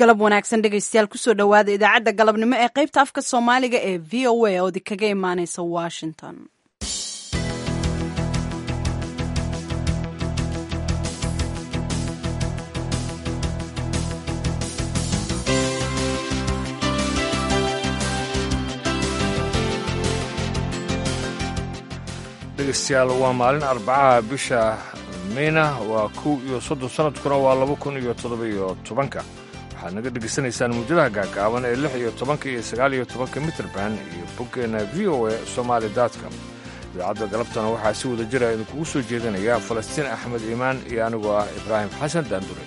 galab wanaagsan dhegaystayaal kusoo dhowaada idaacadda galabnimo ee qaybta afka soomaaliga ee v o a oodi kaga imaaneysa washington dhegeystayaal waa maalin arbacaha bisha meyna waa kow iyo soddon sanadkuna waa laba kun iyo toddoba-iyo tobanka waxaad naga dhegaysanaysaan muujadaha gaagaaban ee lix iyo tobanka iyo sagaal iyo tobanka mitrband iyo boggeenna v o a somaali dotcom idaacadda galabtana waxaa si wada jira idinkugu soo jeedinaya falastiin axmed iimaan iyo anigoo ah ibraahim xasan daandure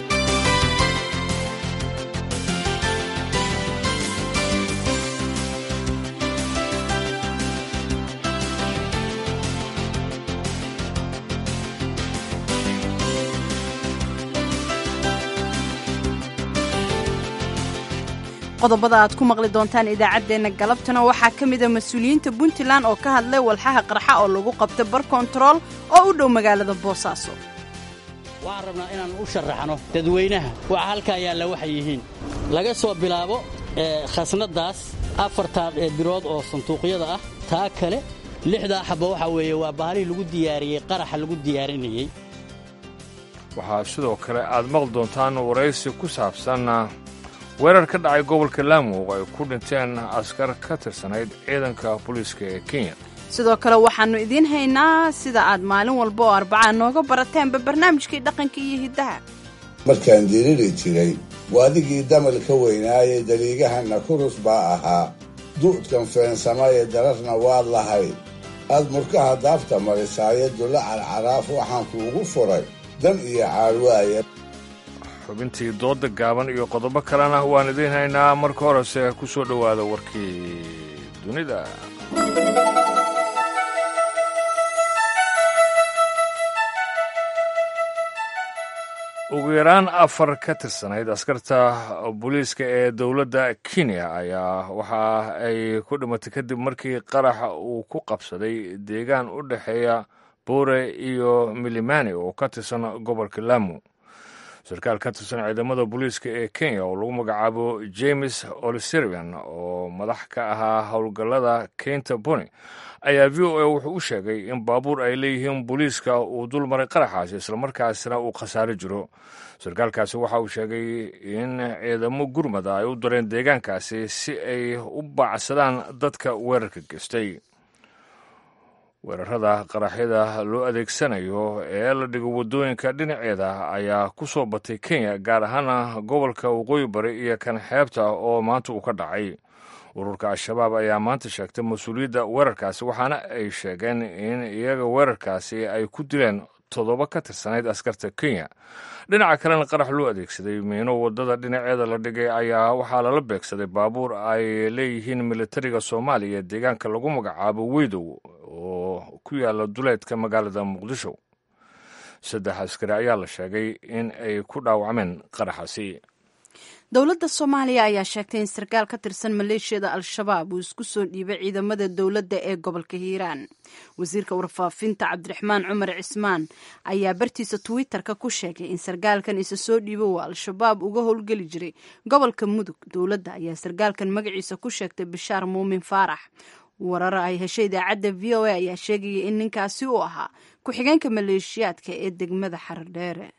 qodobada aad ku maqli doontaan idaacaddeenna galabtana waxaa ka mida mas-uuliyiinta puntland oo ka hadlay walxaha qarxa oo lagu qabtay bar kontarool oo u dhow magaalada boosaaso waxaan rabnaa inaan u sharaxno dadweynaha waxa halkaa yaalla waxay yihiin laga soo bilaabo khasnaddaas afartaa birood oo sanduuqyada ah taa kale lixdaa xabba waxaa weeye waa bahalihii lagu diyaariyey qaraxa lagu diyaarinayey waxaa sidoo kale aad maqli doontaan waraysi ku saabsan weerar ka dhacay gobolka laamo oo ay ku dhinteen askar ka tirsanayd ciidanka booliiska ee kenya sidoo kale waxaannu idiin haynaa sida aad maalin walba oo arbacaa nooga barateenba barnaamijkii dhaqanka iyo hiddaha markaan diriri jiray waadigii damal ka weynaayey daliigahanna kurus baa ahaa du'dkan feensama ee dararna waad lahayd aad murkaha daafta marisaaye dulla carcaraaf waxaan kuugu furay dan iyo caarwaaya xubintii dooda gaaban iyo qodobo kalena waan idiin haynaa marka horese ku soo dhowaada warkii dunida ugu yaraan afar ka tirsanayd askarta booliiska ee dowladda kenya ayaa waxa ay ku dhimatay kadib markii qaraxa uu ku qabsaday deegaan u dhexeeya boore iyo milimani oo ka tirsan gobolka lamu sarkaal ka tirsan ciidamada booliiska ee kenya oo lagu magacaabo james oliserian oo madax ka ahaa howlgallada keynta boni ayaa v o a wuxuu u sheegay in baabuur ay leeyihiin booliiska uu dul maray qaraxaasi islamarkaasina uu khasaaro jiro sarkaalkaasi waxa uu sheegay in ciidamo gurmada ay u dareen deegaankaasi si ay u baacsadaan dadka weerarka geystay weerarada qaraxyada loo adeegsanayo ee la dhigo waddooyinka dhinaceeda ayaa ku soo batay kenya gaar ahaana gobolka waqooyi bari iyo kan xeebta oo maanta uu ka dhacay ururka al-shabaab ayaa maanta sheegtay mas-uuliyadda weerarkaasi waxaana ay sheegeen in iyaga weerarkaasi ay ku dileen toddoba ka tirsanayd askarta kenya dhinaca kalena qarax loo adeegsaday miino waddada dhinaceeda la dhigay ayaa waxaa lala beegsaday baabuur ay leeyihiin militariga soomaaliya deegaanka lagu magacaabo weydow oo ku yaala duleedka magaalada muqdisho saddex askari ayaa la sheegay in ay ku dhaawacmeen qaraxaasi dowladda soomaaliya ayaa sheegtay in sarkaal ka tirsan maleeshiyada al-shabaab uu isku soo dhiibay ciidamada dowladda ee gobolka hiiraan wasiirka warfaafinta cabdiraxmaan cumar cismaan ayaa bartiisa twitter-ka ku sheegay in sarkaalkan isa soo dhiibo uu al-shabaab uga howlgeli jiray gobolka mudug dowladda ayaa sarkaalkan magaciisa ku sheegtay bishaar muumin faarax warar ay heshay idaacadda v o a ayaa sheegaya in ninkaasi uu ahaa ku-xigeenka maleeshiyaadka ee degmada xaradheere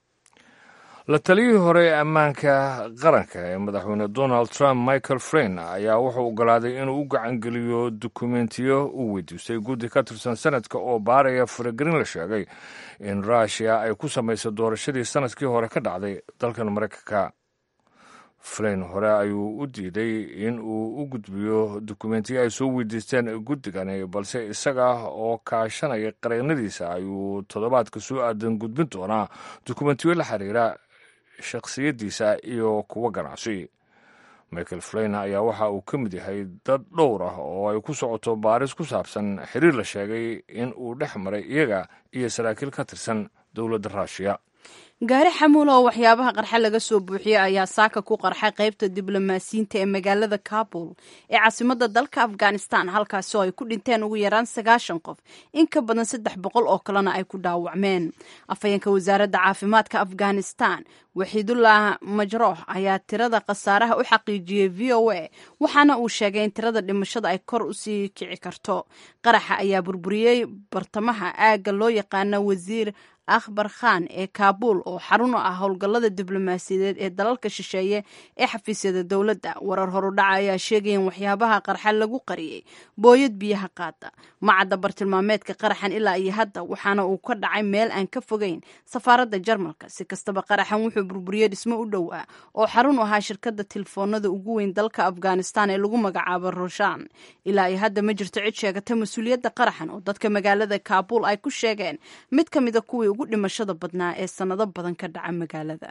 la taliyihii hore ee ammaanka qaranka ee madaxweyne donald trump michael frein ayaa wuxuu ogolaaday inuu u gacangeliyo dukumentiyo uu weydiistay guddi ka tirsan sanadka oo baaraya faragelin la sheegay in ruushiya ay ku samaysay doorashadii sanadkii hore ka dhacday dalkan maraykanka frein hore ayuu u diiday in uu u gudbiyo dukumentiyo ay soo weydiisteen guddigani balse isaga oo kaashanaya qareennadiisa ayuu toddobaadka soo aadan gudbin doonaa dukumentiyo la xiriira shakhsiyaddiisa iyo kuwa ganacsi michael flain ayaa waxa uu ka mid yahay dad dhowr ah oo ay ku socoto baaris ku saabsan xiriir la sheegay in uu dhex maray iyaga iyo saraakiil ka tirsan dowladda ruushiya gaari xamuul oo waxyaabaha qarxa laga soo buuxiyey ayaa saaka ku qarxay qaybta diblomaasiyiinta ee magaalada kabul ee caasimadda dalka afghanistan halkaasi oo ay ku dhinteen ugu yaraan sagaashan qof in ka badan saddex boqol oo kalena ay ku dhaawacmeen afhayeenka wasaaradda caafimaadka afghanistan waxiidullah majroox ayaa tirada khasaaraha u xaqiijiyey v o a waxaana uu sheegay in tirada dhimashada ay kor usii kici karto qaraxa ayaa burburiyey bartamaha aagga loo yaqaana wasiir akhbar khan ee kaabul oo xarun u ah howlgallada diblomaasiyadeed ee dalalka shisheeye ee xafiisyada dowladda warar horudhaca ayaa sheegaya in waxyaabaha qarxa lagu qariyey booyad biyaha qaada macadda bartilmaameedka qaraxan ilaa iyo hadda waxaana uu ka dhacay meel aan ka fogeyn safaaradda jarmalka si kastaba qaraxan wuxuu burburiyey dhismo u dhow ah oo xarun u ahaa shirkadda telefoonada ugu weyn dalka afghanistan ee lagu magacaabo roshan ilaa iyo hadda ma jirto cid sheegata mas-uuliyadda qaraxan oo dadka magaalada kaabul ay ku sheegeen mid ka mida kuwii ugu dhimashada badnaa ee sannado badan ka dhaca magaalada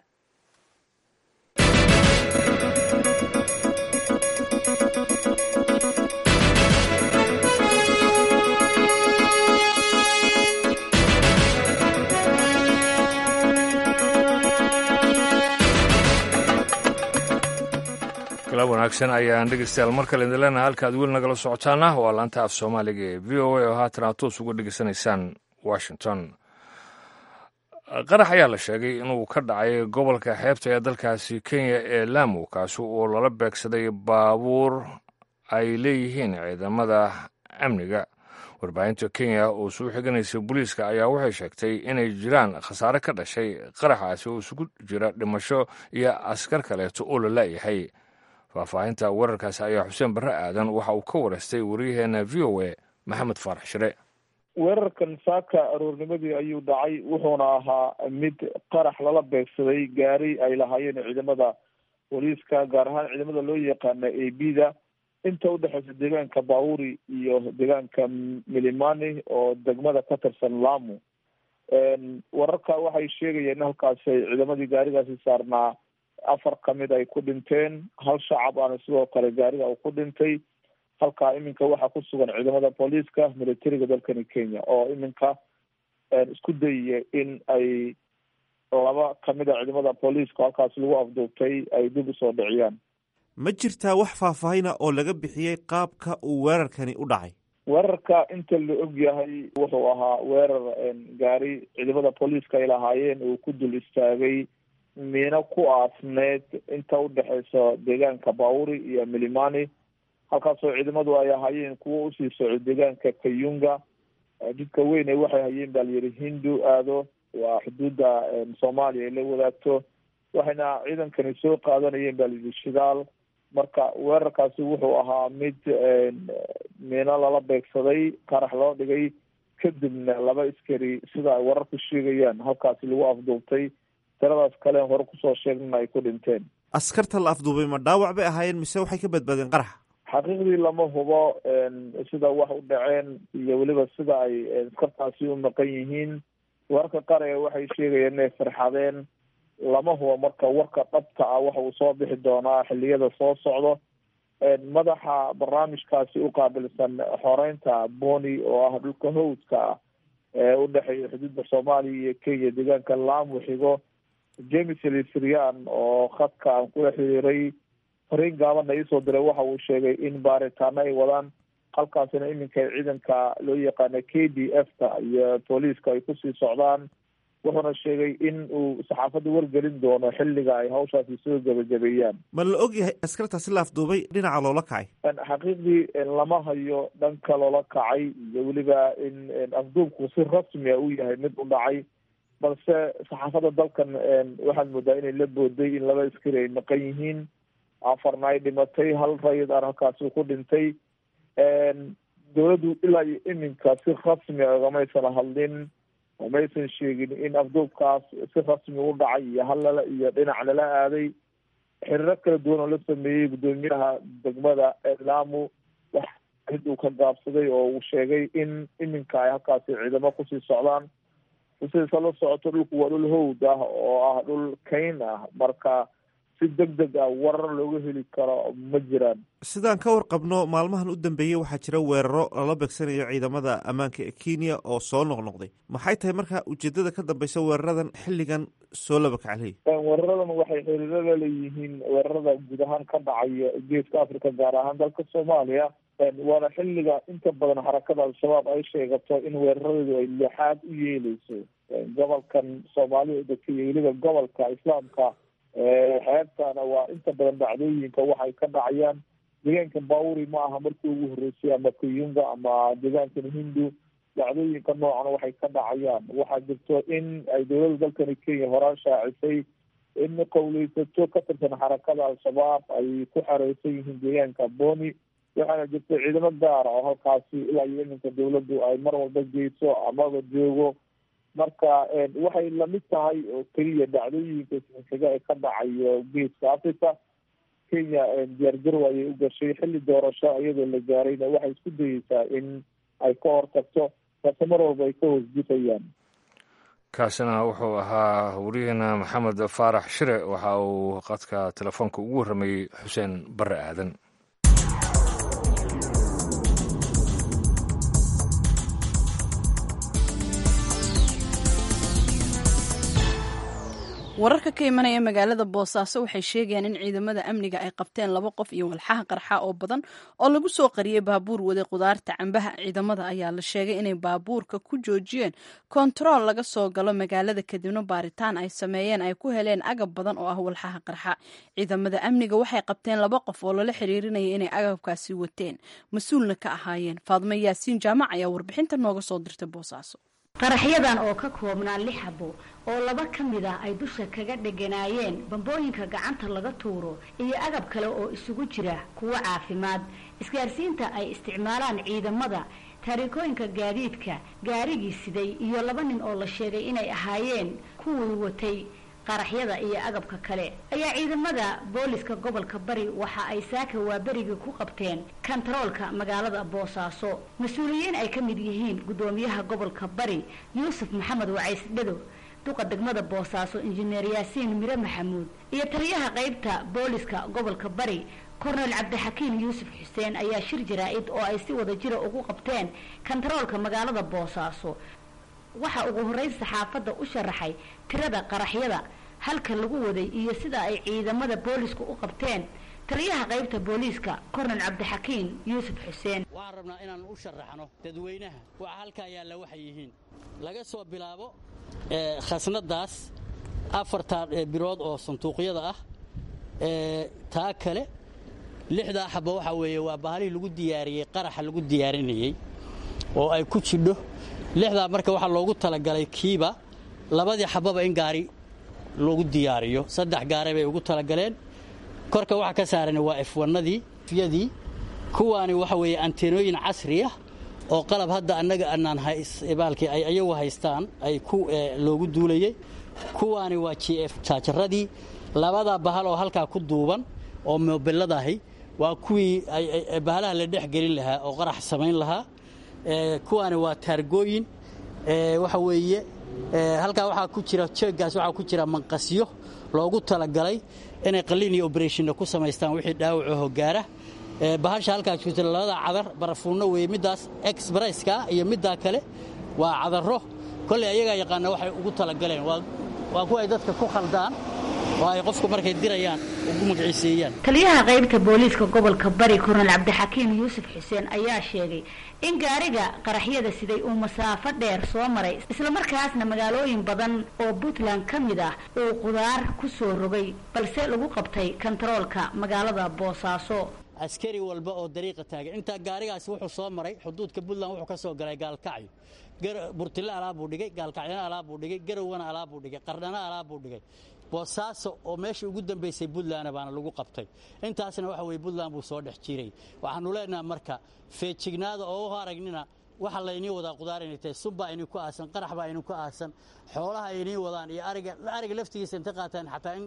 kala wanaagsan ayaan dhegeystayaal mar kale idin leenahay halkaad weli nagala socotaana waa laanta af soomaaliga ee v o a oo haatan aad toos uga dhegeysanaysaan washington qarax ayaa la sheegay inuu ka dhacay gobolka xeebta ee dalkaasi kenya ee lamu kaasi oo lala beegsaday baabuur ay leeyihiin ciidamada amniga warbaahinta kenya oo suu xiganaysa booliiska ayaa waxay sheegtay inay jiraan khasaare ka dhashay qaraxaasi oo isugu jira dhimasho iyo askar kaleeto oo la laayahay faahfaahinta wararkaasi ayaa xuseen barre aadan waxa uu ka wareystay waryaheena v o a maxamed faarax shire weerarkan saaka aroornimadii ayuu dhacay wuxuuna ahaa mid qarax lala beegsaday gaari ay lahaayeen ciidamada booliiska gaar ahaan ciidamada loo yaqaana a b da inta udhexeysa deegaanka bauri iyo deegaanka milimani oo degmada ka tirsan lamu wararka waxay sheegayeen in halkaasi ay ciidamadii gaarigaasi saarnaa afar kamid ay ku dhinteen hal shacab aana sidoo kale gaariga uu ku dhintay halkaa iminka waxaa ku sugan ciidamada booliiska militariga dalkani kenya oo iminka isku dayaya in ay laba kamid a ciidamada booliiska halkaasi lagu afduubtay ay dib usoo dhiciyaan ma jirtaa wax faahfaahina oo laga bixiyey qaabka uu weerarkani u dhacay weerarka inta la og yahay wuxuu ahaa weerar gaari ciidamada booliiska ay lahaayeen uu ku dul istaagay miino ku aasneed inta udhexeysa deegaanka bauri iyo milimani halkaasoo ciidamadu ay ahaayeen kuwo usii soco deegaanka kayunga jidka weyne waxay hayeen baa layidhi hindu aado waa xuduudda soomaaliya ay la wadaagto waxayna ciidankani soo qaadanayeen baa layidhi shidaal marka weerarkaasi wuxuu ahaa mid miino lala beegsaday qarax loo dhigay kadibna laba iskari sida ay wararku sheegayaan halkaasi lagu afduubtay tiradaas kalen hore kusoo sheegnana ay ku dhinteen askarta la afduubay ma dhaawac bay ahaayeen mise waxay ka badbaadeen qaraxa xaqiiqdii lama hubo sida wax u dhaceen iyo weliba sida ay askartaasi u maqan yihiin wararka qaar ee waxay sheegayeen inay farxadeen lama hubo marka warka dhabta ah waxa uu soo bixi doonaa xiliyada soo socdo madaxa barnaamijkaasi u qaabilsan xoreynta boni oo ah dhulka hawdka ah ee udhexeeya xuduudda soomaaliya iyo kenya deegaanka lamu xigo james lisrian oo khadka aan kula xiriiray fariin gaabana iisoo diray waxa uu sheegay in baaritaano ay wadaan halkaasina iminka ciidanka loo yaqaana k d f ta iyo booliiska ay kusii socdaan wuxuuna sheegay in uu saxaafadda wargelin doono xilliga ay hawshaasi soo gebagabeeyaan ma la og yahay askartaasi la afduubay dhinaca loola kacay xaqiiqdii lama hayo dhanka loola kacay iyo weliba in afduubku si rasmi a u yahay mid u dhacay balse saxaafadda dalkan waxaad moodaa inay la booday in laba askari ay maqan yihiin afarna ay dhimatay hal rayid aan halkaasi ku dhintay dowladdu ilaa iyo iminka si rasmi ogamaysan hadlin maysan sheegin in afduubkaas si rasmi u dhacay iyo hallala iyo dhinac lala aaday xiriiro kala duwan oo la sameeyey guddoomiyaha degmada lamu wax mid uu ka gaabsaday oo uu sheegay in iminka ay halkaasi ciidamo kusii socdaan sidiisa la socoto dhulku waa dhul hawd ah oo ah dhul kayn ah marka si deg deg ah warar looga heli karo ma jiraan sidaan ka warqabno maalmahan u dambeeyey waxaa jira weeraro lala beegsanayo ciidamada ammaanka ee kenya oo soo noqnoqday maxay tahay marka ujeedada ka dambeysa weeraradan xilligan soo labakacley weeraradan waxay xiriiro la leeyihiin weerarada guud ahaan ka dhacaya geeska africa gaar ahaan dalka soomaaliya waana xilliga inta badan xarakada al-shabaab ay sheegato in weeraradeedu ay lixaad u yeeleyso gobolkan soomaalida degta iyo weliba gobolka islaamka xeebtana waa inta badan dhacdooyinka waxay ka dhacayaan deegaanka bauri ma aha markii ugu horreysay ama kayunga ama deegaankan hindu dhacdooyinka noocan waxay ka dhacayaan waxaa jirto in ay dowladda dalkani kenya horaan shaacisay in qowleysato ka tirsan xarakada al-shabaab ay ku xareysan yihiin deegaanka boni waxaana jirta ciidamo gaara oo halkaasi ilaa iyo iminka dawladdu ay mar walba geyso amaba joogo marka waxay lamid tahay oo keliya dhacdooyinka xiga ee ka dhacayo geeska africa kenya diyaargarow ayay u gashay xilli doorasho iyadoo la gaarayna waxay isku dayeysaa in ay ka hortagto balse mar walba ay ka hoosgufayaan kaasina wuxuu ahaa wariyaheena maxamed faarax shire waxa uu qadka telefoonka ugu warramayey xuseen bare aadan wararka ka imanaya magaalada boosaaso waxay sheegayaan in ciidamada amniga ay qabteen laba qof iyo walxaha qarxa oo badan oo lagu soo qariyey baabuur waday qudaarta cambaha ciidamada ayaa la sheegay inay baabuurka ku joojiyeen kontarool laga soo galo magaalada kadibna baaritaan ay sameeyeen ay ku heleen agab badan oo ah walxaha qarxa ciidamada amniga waxay qabteen laba qof oo lala xiriirinaya inay agabkaasi wateen mas-uulna ka ahaayeen faadmo yaasiin jaamac ayaa warbixinta nooga soo dirtay boosaaso qaraxyadan oo ka koobnaa lix xabo oo laba ka mid ah ay dusha kaga dheganaayeen bambooyinka gacanta laga tuuro iyo agab kale oo isugu jira kuwo caafimaad isgaarsiinta ay isticmaalaan ciidamada taariikooyinka gaadiidka gaarigii siday iyo laba nin oo la sheegay inay ahaayeen kuwii watay qaraxyada iyo agabka kale ayaa ciidamada booliska gobolka bari waxa ay saaka waaberigii ku qabteen kantaroolka magaalada boosaaso mas-uuliyiin ay ka mid yihiin guddoomiyaha gobolka bari yuusuf maxamed wacays dhado duqa degmada boosaaso injineer yaasiin mire maxamuud iyo taliyaha qaybta booliska gobolka bari kornel cabdixakiim yuusuf xuseen ayaa shir jaraa-id oo ay si wada jira ugu qabteen kantaroolka magaalada boosaaso waxaa ugu horreyn saxaafadda u sharaxay tirada qaraxyada halka lagu waday iyo sida ay ciidamada boolisku u qabteen taliyaha qaybta booliiska kornel cabdixakiim yuusuf xuseen waxaan rabnaa inaan u sharaxno dadweynaha waxa halkaa yaalla waxay yihiin laga soo bilaabo khasnadaas afartaa bilood oo sanduuqyada ah taa kale lixdaa xaba waxaa weeye waa bahalihii lagu diyaariyey qaraxa lagu diyaarinayey oo ay ku jidho lixdaa marka waxaa loogu talagalay kiiba labadii xababa in gaari loogu diyaariyo saddex gaare bay ugu talagaleen korka waxa ka saaran waa efwanadii yadii kuwaani waxa weeye anteenooyin casri ah oo qalab hadda annaga anaan baalkii ay ayagu haystaan ay ku loogu duulayey kuwaani waa g f jaajaradii labada bahal oo halkaa ku duuban oo mobiladahi waa kuwii bahalaha la dhex gelin lahaa oo qarax samayn lahaa kuwaani waa taargooyin waxa weeye halkaa waxaa ku jira jeeggaas waxaa ku jira manqasyo loogu talagalay inay qaliin iyo oberationna ku samaystaan wixii dhaawacaho gaara bahasha halkaa jirta labada cadar barafuunno weeye middaas exbresska iyo middaa kale waa cadarro kolley ayagaa yaqaana waxay ugu talagaleen waa kuwa ay dadka ku khaldaan oo ay qofku markay dirayaan ugu magiciiseeyaan taliyaha qaybta booliiska gobolka bari kornel cabdixakiim yuusuf xuseen ayaa sheegay in gaariga qaraxyada siday uu masaafo dheer soo maray islamarkaasna magaalooyin badan oo puntland ka mid ah uu qudaar ku soo rogay balse lagu qabtay kantaroolka magaalada boosaaso askari walba oo dariiqa taagan intaa gaarigaasi wuxuu soo maray xuduudka puntland wuxuu ka soo galay gaalkacyo burtille alaabuu dhigay gaalkacyana alaabuu dhigay garowana alaabuu dhigay qardhana alaabuu dhigay boosaaso oo meeshii ugu dambaysay puntlandna baana lagu qabtay intaasna waxa weye puntland buu soo dhex jiray waxaanu leenaha marka feejignaada oo u aragnina waxa laynii wadaa qudaar inay tahay subbaa inii ku aasan qarax baa inii ku aasan xoolaha inii wadaan iyo ariga ariga laftigiisa inta qaataan xataa in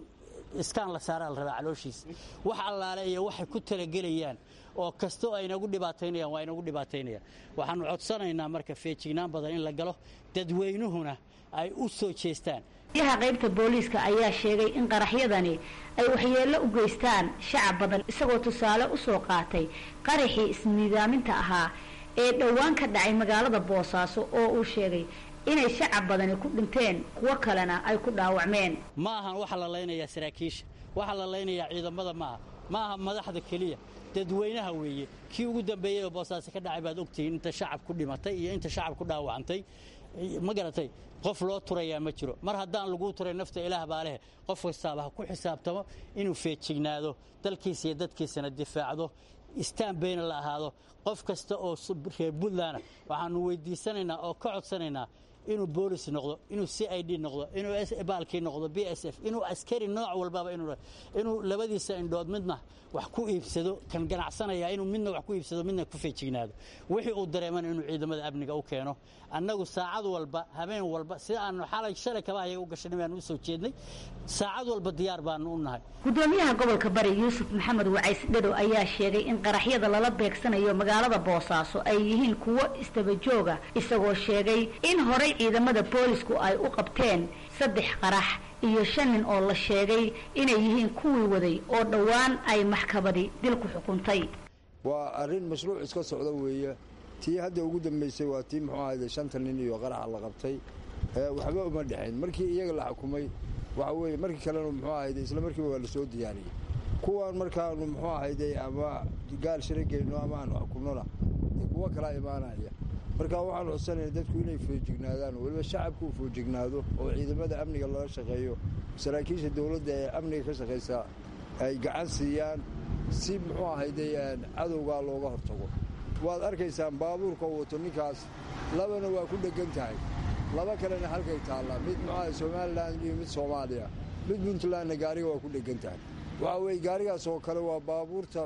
iskaan la saaraa la rabaa calooshiisa wax allaale iyo waxay ku talagelayaan oo kastoo ay inagu dhibaataynayaan waa inagu dhibaataynayaan waxaannu codsanaynaa marka feejignaan badan in la galo dadweynuhuna ay u soo jeestaan yaha qaybta booliiska ayaa sheegay in qaraxyadani ay waxyeello u geystaan shacab badan isagoo tusaale u soo qaatay qaraxii isniidaaminta ahaa ee dhowaan ka dhacay magaalada boosaaso oo uu sheegay inay shacab badani ku dhinteen kuwo kalena ay ku dhaawacmeen ma ahan waxa la laynayaa saraakiisha waxa la laynayaa ciidamada maaha ma aha madaxda keliya dadweynaha weeye kii ugu dambeeyey oo boosaaso ka dhacay baad ogtihiin inta shacab ku dhimatay iyo inta shacab ku dhaawacantay ma garatay qof loo turayaa ma jiro mar haddaan laguu turay nafta ilaah baa leh qof kastaaba ha ku xisaabtamo inuu feejignaado dalkiisa iyo dadkiisana difaacdo istaan bayna la ahaado qof kasta oo reer puntland waxaanu weydiisanaynaa oo ka codsanaynaa inuu boolis noqdo inuu c i d noqdo inuu baalkii noqdo b s f inuu askari nooc walbaba inuu labadiisa indhood midna wax ku iibsado kan ganacsanaya inuu midna wax ku iibsado midna ku feejignaado wixii uu dareemana inuu ciidamada amniga u keeno annagu saacad walba habeen walba sida aanu xalay shalay kabahayaga u gashanay baanu u soo jeednay saacad walba diyaar baanu u nahay gudoomiyaha gobolka bari yuusuf maxamed wacays dhado ayaa sheegay in qaraxyada lala beegsanayo magaalada boosaaso ay yihiin kuwo istabajooga isagoo sheegay in horay ciidamada boolisku ay u qabteen saddex qarax iyo shan nin oo la sheegay inay yihiin kuwii waday oo dhowaan ay maxkamadi dil ku xukuntay waa arrin mashruuc iska socda weeye tii hadda ugu dambaysay waa tii muxuu ahayde shanta nin iyo qaraxa la qabtay waxba uma dhexayn markii iyaga la xukumay waxa weeye markii kalena muxuu ahayde isla markiiba waa la soo diyaariyey kuwan markaanu muxuu ahayde ama gaal shira geyno ama aanu xukumnona kuwo kalaa imaanaya marka waxaan codsanaya dadku inay foojignaadaan weliba shacabku uu foojignaado oo ciidamada amniga lala shaqeeyo saraakiisha dowladda ee amniga ka shaqaysa ay gacan siiyaan si muxuu ahayde cadowgaa looga hortago waad arkaysaan baabuurka uu wato ninkaas labana waa ku dheggan tahay laba kalena halkay taallaa mid muxuaha somalilan iyo mid soomaaliya mid puntlandna gaariga waa ku dheggan tahay waxa weeye gaarigaas oo kale waa baabuurta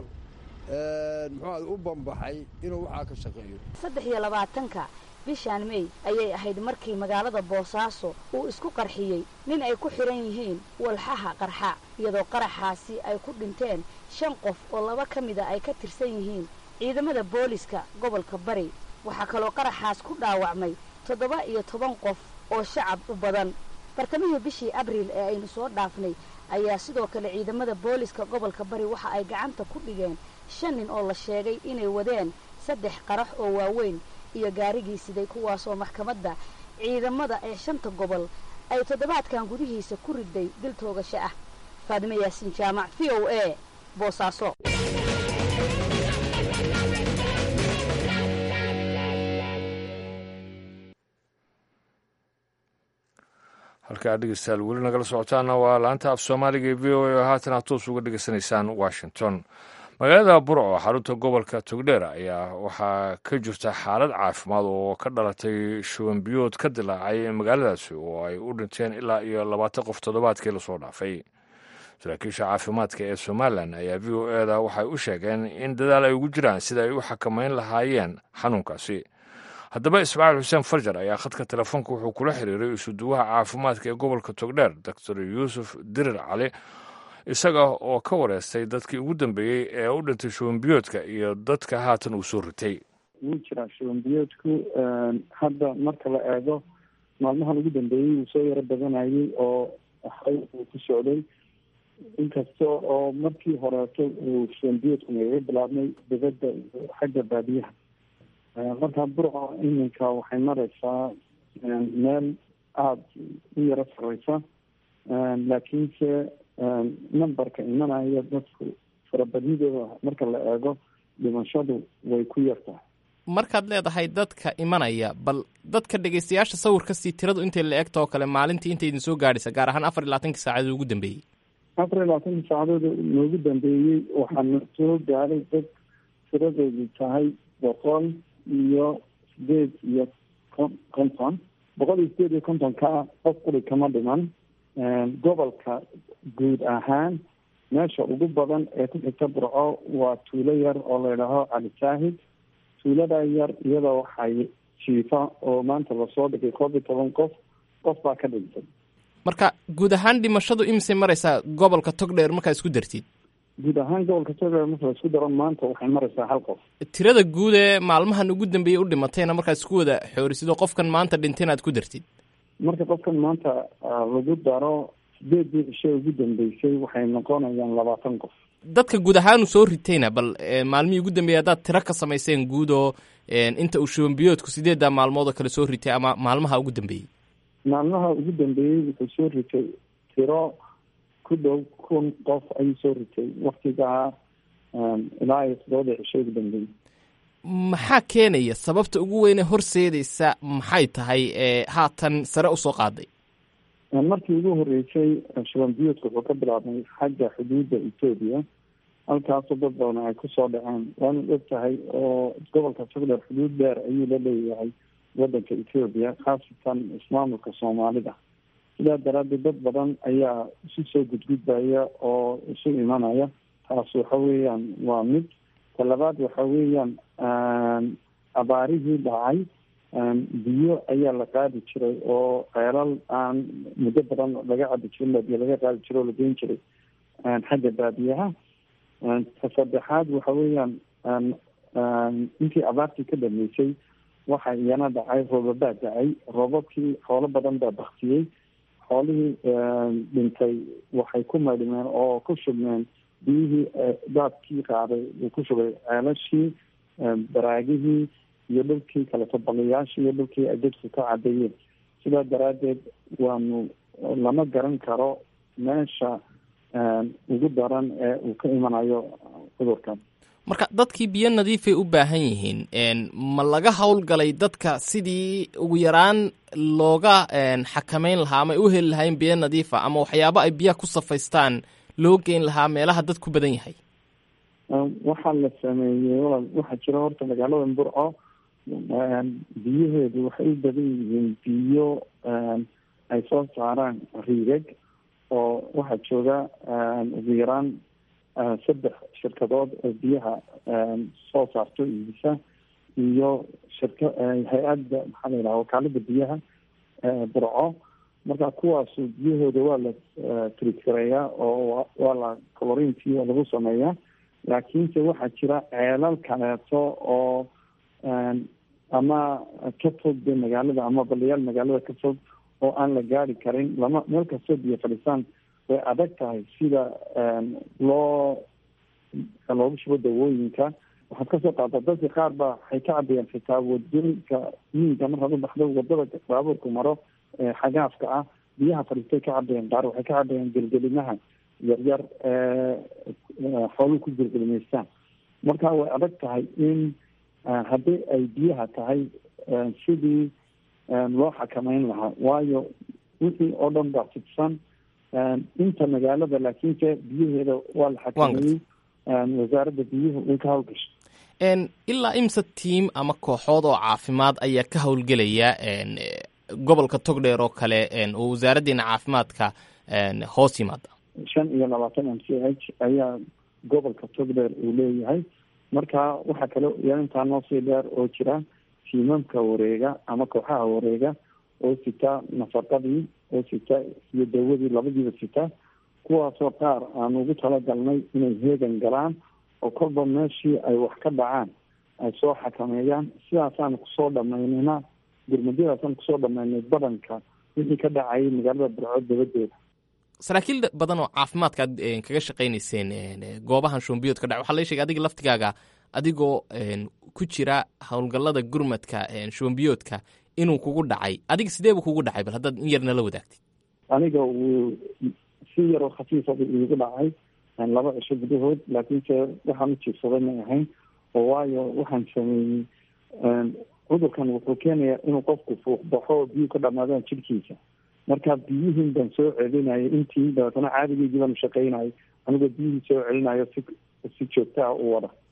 muxuuaha u bambaxay inuu waxaa ka shaqeeyo saddex iyo labaatanka bishaan mey ayay ahayd markii magaalada boosaaso uu isku qarxiyey nin ay ku xidhan yihiin walxaha qarxa iyadoo qaraxaasi ay ku dhinteen shan qof oo laba ka mida ay ka tirsan yihiin ciidamada booliska gobolka bari waxaa kaloo qaraxaas ku dhaawacmay toddoba iyo toban qof oo shacab u badan bartamihii bishii abriil ee aynu soo dhaafnay ayaa sidoo kale ciidamada booliska gobolka bari waxa ay gacanta ku dhigeen shan nin oo la sheegay inay wadeen saddex qarax oo waaweyn iyo gaarigii siday kuwaasoo maxkamadda ciidamada ee shanta gobol ay toddobaadkan gudihiisa ku riday dil toogasho ah faadime yaasiin jaamac v o a boosaaso halkaa dhegeystayaal weli nagala socotaana waa laanta af soomaaliga ee v o a oo haatan aad toos uga dhegeysanaysaan washington magaalada burco xarunta gobolka togdheer ayaa waxaa ka jirta xaalad caafimaad oo ka dhalatay shubanbiyood ka dilaacay magaaladaasi oo ay u dhinteen ilaa iyo labaatan qof toddobaadkii lasoo dhaafay saraakiisha caafimaadka ee somalilan ayaa v o e da waxay u sheegeen in dadaal ay ugu jiraan sida ay u xakamayn lahaayeen xanuunkaasi haddaba ismaaciil xuseen farjar ayaa khadka telefoonka wuxuu kula xiriiray isuduwaha caafimaadka ee gobolka togdheer doctor yuusuf dirir cali isaga oo ka wareystay dadkii ugu dambeeyey ee u dhintay shubanbiyoodka iyo dadka haatan uu soo ritay wuu jiraa shubanbiyoodku hadda marka la eego maalmahan ugu dambeeyey wuu soo yaro badanayay oo waxay uu ku socday inkasta oo markii horeeto uu shubanbiyoodku nagaga bilaabmay dibadda iyo xagga baadiyaha markaa burco iminka waxay mareysaa meel aada u yaro sareysa laakiinse numberka imanaya dadku farabadnidooda marka la eego dhimashadu way ku yartahay markaad leedahay dadka imanaya bal dadka dhegeystayaasha sawirkasii tiradu intay la egta oo kale maalintii intay idin soo gaadhaysa gaar ahaan afar iyo labaatankii saacadood ugu dambeeyey afar iyo labaatankii saacadood noogu dambeeyey waxaana soo gaadhay dad tiradoodu tahay boqol iyo sideed iyo konton boqol iyo sideed iyo kontonka qof quri kama dhiman gobolka guud ahaan meesha ugu badan ee ku xigta burco waa tuulo yar oo layidhaaho cali saahid tuulada yar iyada waxay jiifa oo maanta lasoo dhigay koob iyo toban qof qof baa ka dhintay marka guud ahaan dhimashadu imisay maraysaa gobolka togdheer markaa isku dartid guud ahaan gobolka togdheer marka la isku daro maanta waxay maraysaa hal qof tirada guud ee maalmahan ugu dambeeyey u dhimatayna markaad isku wada xoorisidoo qofkan maanta dhintayna aad ku dartid marka qofkan maanta lagu daro sideedii cishe ugu dambeysay waxay noqonayaan labaatan qof dadka guud ahaanu soo ritayna bal maalmihii ugu dambeeyey haddaad tiro ka samayseen guud oo inta uu shubanbiyoodku sideedda maalmood oo kale soo ritay ama maalmaha ugu dambeeyey maalmaha ugu dambeeyey wuxuu soo ritay tiro ku dhow kun qof ayuu soo ritay waktigaa ilaa iyo todobada cisho ugu dambeeyey maxaa keenaya sababta ugu weyne horseedaysa maxay tahay ee haatan sare usoo qaaday markii ugu horeysay shuban biyuudka wuxuu ka bilaabmay xagga xuduudda etoobiya halkaasoo dad badan ay kusoo dhaceen waana og tahay oo gobolka togdheer xuduud dheer ayuu la leeyahay wadanka etoobiya khaasatan ismaamulka soomaalida sidaa daraadeed dad badan ayaa isu soo gudgudbaya oo isu imanaya taas waxa weeyaan waa mid talabaad waxa weeyaan abaarihii dhacay biyo ayaa la qaadi jiray oo ceelal aan muddo badan laga cabi jirin biyo laga qaadi jiray oo la geyn jiray xagga baadiyaha ta saddexaad waxa weeyaan intii abaartii ka dhameysay waxa iyana dhacay roobabaa dhacay roobabkii xoolo badan baa baktiyey xoolihii dhintay waxay ku maydhmeen oo ku shubmeen biyihii daadkii qaaday uu ku shubay ceelashii baraagihii iyo dhulkii kaleto baliyaashii iyo dhulkii ay dadku ka cadeeyeen sidaa daraadeed waanu lama garan karo meesha ugu daran ee uu ka imanayo cudurkan marka dadkii biyo nadiifay u baahan yihiin ma laga howlgalay dadka sidii ugu yaraan looga xakameyn lahaa ama ay u heli lahayn biyo nadiifa ama waxyaabo ay biyaha ku safaystaan loo geyn lahaa meelaha dad ku badan yahay waxaa la sameeyey walaal waxaa jira horta magaalada burco biyaheedu waxay u badan yihiin biyo ay soo saaraan riigag oo waxaa jooga ugu yaraan saddex shirkadood oo biyaha soo saarto iibisa iyo shirka hay-adda maxaa la yidhaha wakaalada biyaha burco marka kuwaasu biyahooda waa la tritgareeyaa oo waa la colorintii waa lagu sameeyaa laakiinse waxaa jira ceelal kaleeto oo ama ka fog de magaalada ama baliyaal magaalada ka fog oo aan la gaari karin lama meel kastoo biyo fadhisaan way adag tahay sida loo loogu shubo dawooyinka waxaad kasoo qaata dadka qaar ba waxay ka cabayaan xitaa wadooyinka miyiga markaad u baxdo wadada baabuurku maro xagaafka ah biyaha fadhiistay ka cabayaan qaar waxay ka cabayaan gelgelimaha yaryar xooluhu ku gelgelimaystaan marka way adag tahay in haddii ay biyaha tahay sidii loo xakameyn lahaa waayo wixii oo dhan baa fidsan inta magaalada laakiinse biyaheeda waa la xakameeyey wasaaradda biyuhu way ka hawlgashay ilaa imse tiam ama kooxood oo caafimaad ayaa ka howlgelaya gobolka togdheer oo kale oo wasaaraddeena caafimaadka hoos yimaada shan iyo labaatan m c h ayaa gobolka togdheer uu leeyahay marka waxaa kale yaa intaa noo sii dheer oo jira tiimamka wareega ama kooxaha wareega oo sita nafaqadii oo sita iyo dawadii labadiiba sita kuwaasoo qaar aan ugu talagalnay inay heegan galaan oo kolba meeshii ay wax ka dhacaan ay soo xakameeyaan sidaasaan kusoo dhamaynayna gurmadyadaasaan kusoo dhamaynay badanka wixii ka dhacayay magaalada burco dabadeeda saraakiil badan oo caafimaadka aad kaga shaqaynayseen goobahan shumbiyood ka dhac waxaa laga shegay adiga laftigaaga adigoo ku jira howlgallada gurmadka shumbiyoodka inuu kugu dhacay adiga sidee buu kugu dhacay bal haddaad in yar nala wadaagtid aniga wuu si yaroo khafiifaba iigu dhacay laba cisho gudahood laakiinse waxaan u jiifsaday may ahayn oo waayo waxaan sameeyey cudurkan wuxuu keenayaa inuu qofku fuuq baxo oo biyuu ka dhamaadaan jirkiisa marka biyihiin baan soo celinayay intii dabeetana caadigeygii baan ushaqaynayay anigoo biyihii soo celinayo si si joogta ah u wada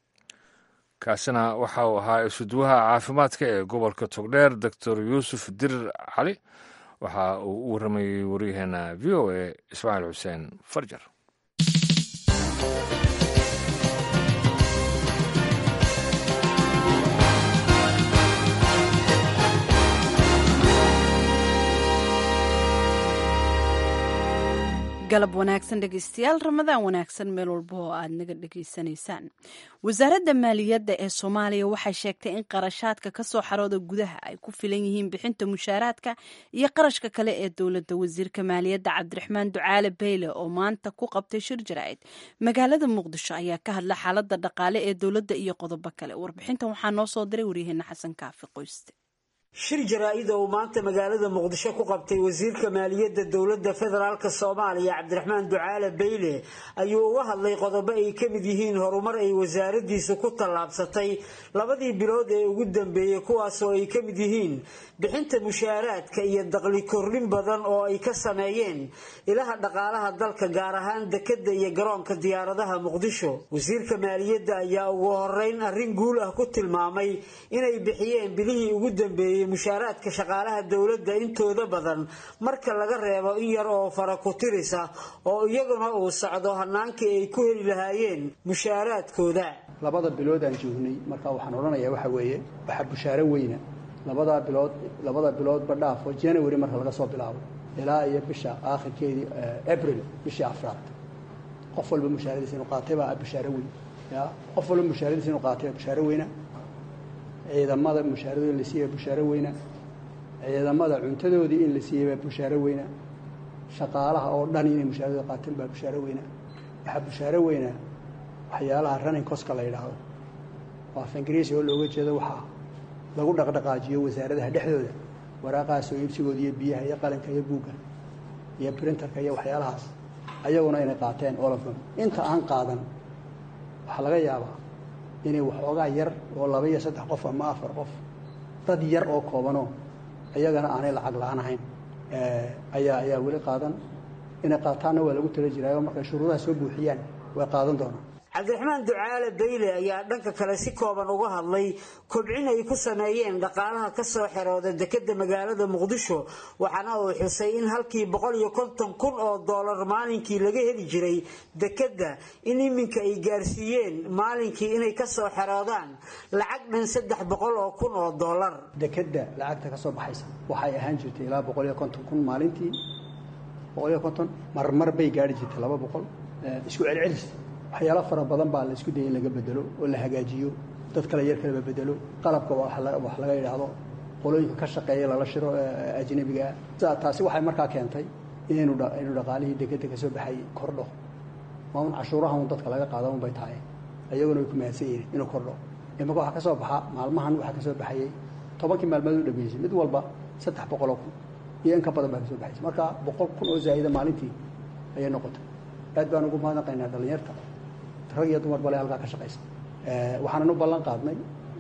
kaasina waxa uu ahaa isuduwaha caafimaadka ee gobolka togdheer doctor yuusuf dirir cali waxa uu u warramayey waryaheena v o a ismaaciil xuseen farjar galab wanaagsan dhegeystayaal ramadaan wanaagsan meel walba oo aad naga dhegeysanaysaan wasaaradda maaliyadda ee soomaaliya waxay sheegtay in qarashaadka ka soo xarooda gudaha ay ku filan yihiin bixinta mushaaraadka iyo qarashka kale ee dowladda wasiirka maaliyadda cabdiraxmaan ducaale beyle oo maanta ku qabtay shir jaraa'id magaalada muqdisho ayaa ka hadla xaaladda dhaqaale ee dowladda iyo qodobo kale warbixintan waxaa noo soo diray waryaheena xasan kaafi qoyste shir jaraa-ida uu maanta magaalada muqdisho ku qabtay wasiirka maaliyadda dowladda federaalk soomaaliya cabdiraxmaan ducaale beyle ayuu uga hadlay qodobo ay ka mid yihiin horumar ay wasaaradiisu ku tallaabsatay labadii bilood ee ugu dambeeyey kuwaasoo ay ka mid yihiin bixinta mushaaraadka iyo daqli kordhin badan oo ay ka sameeyeen ilaha dhaqaalaha dalka gaar ahaan dekadda iyo garoonka diyaaradaha muqdisho wasiirka maaliyadda ayaa ugu horeyn arrin guul ah ku tilmaamay inay bixiyeen bilihii ugu dambeeyey mushaaraadka shaqaalaha dowladda intooda badan marka laga reebo in yar oo fara ku tirisa oo iyaguna uu socdo hanaankii ay ku heli lahaayeen mushaaraadkooda labada bilood aan joognay marka waxaan odhanayaa waxa weeye waxaa bushaaro weyna labadaa bilood labada biloodba dhaafo january marka laga soo bilaabo ilaa iyo bisha aakhirkeedii abril bishii afraad qof walba mushaaradiisa inuu qaatay baa bushaaro weyn ya qof walba mushaaradiisa inuu qaatay baa bushaaro weyna ciidamada mushaaradoodi in la siiyey baa bushaaro weyna ciidamada cuntadoodii in la siiyey baa bushaaro weyna shaqaalaha oo dhan inay mushaaradooda qaateen baa bushaaro weyna waxaa bushaaro weyna waxyaalaha running coska la yidhaahdo oo af ingiriisi oo looga jeedo waxaa lagu dhaqdhaqaajiyo wasaaradaha dhexdooda waraaqahaasoo iibsigooda iyo biyaha iyo qalinka iyo buugga iyo printerka iyo waxyaalahaas ayaguna inay qaateen all of them inta aan qaadan waxaa laga yaabaa inay waxoogaa yar oo laba iyo saddex qof ama afar qof dad yar oo koobanoo ayagana aanay lacag la-aan ahayn ayaa ayaa weli qaadan inay qaataanna waa lagu tala jiraayo markay shuruudaha soo buuxiyaan way qaadan doonaan cabdiraxmaan ducaale beyle ayaa dhanka kale si kooban uga hadlay kobcin ay ku sameeyeen dhaqaalaha ka soo xerooda dekadda magaalada muqdisho waxaana uu xusay in halkii boqol iyo konton kun oo doolar maalinkii laga heli jiray dekadda in iminka ay gaarsiiyeen maalinkii inay ka soo xeroodaan lacag dhan saddex boqol oo kun oo doolar dekadda lacagta ka soo baxaysa waxay ahaan jirtay ilaa boqol iyo konton kun maalintii boqol iyo konton marmar bay gaari jirtay laba boqol isku celcelis waxyaalo fara badan baa la isku dayay in laga bedelo oo la hagaajiyo dad kale yar kaleba bedelo qalabka wax laga yidhaahdo qolooyinka ka shaqeeya lala shiro ajnabigaa taasi waxay markaa keentay inaynu inuu dhaqaalihii dekeda ka soo baxay kordho maamun cashuuraha un dadka laga qaada un bay tahay ayaguna way ku mahadsan yihiin inuu kordho imaka waxaa ka soo baxa maalmahan waxaa ka soo baxayay tobankii maalmood u dhameysay mid walba saddex boqoloo kun iyo in ka badan baa ka soo baxaysa marka boqol kun oo zaa'ida maalintii ayay noqotay aad baan ugu mahadnaqaynaa dhallinyarta rag iyo dumar bale halkaa ka shaqaysa waxaanan u ballan qaadnay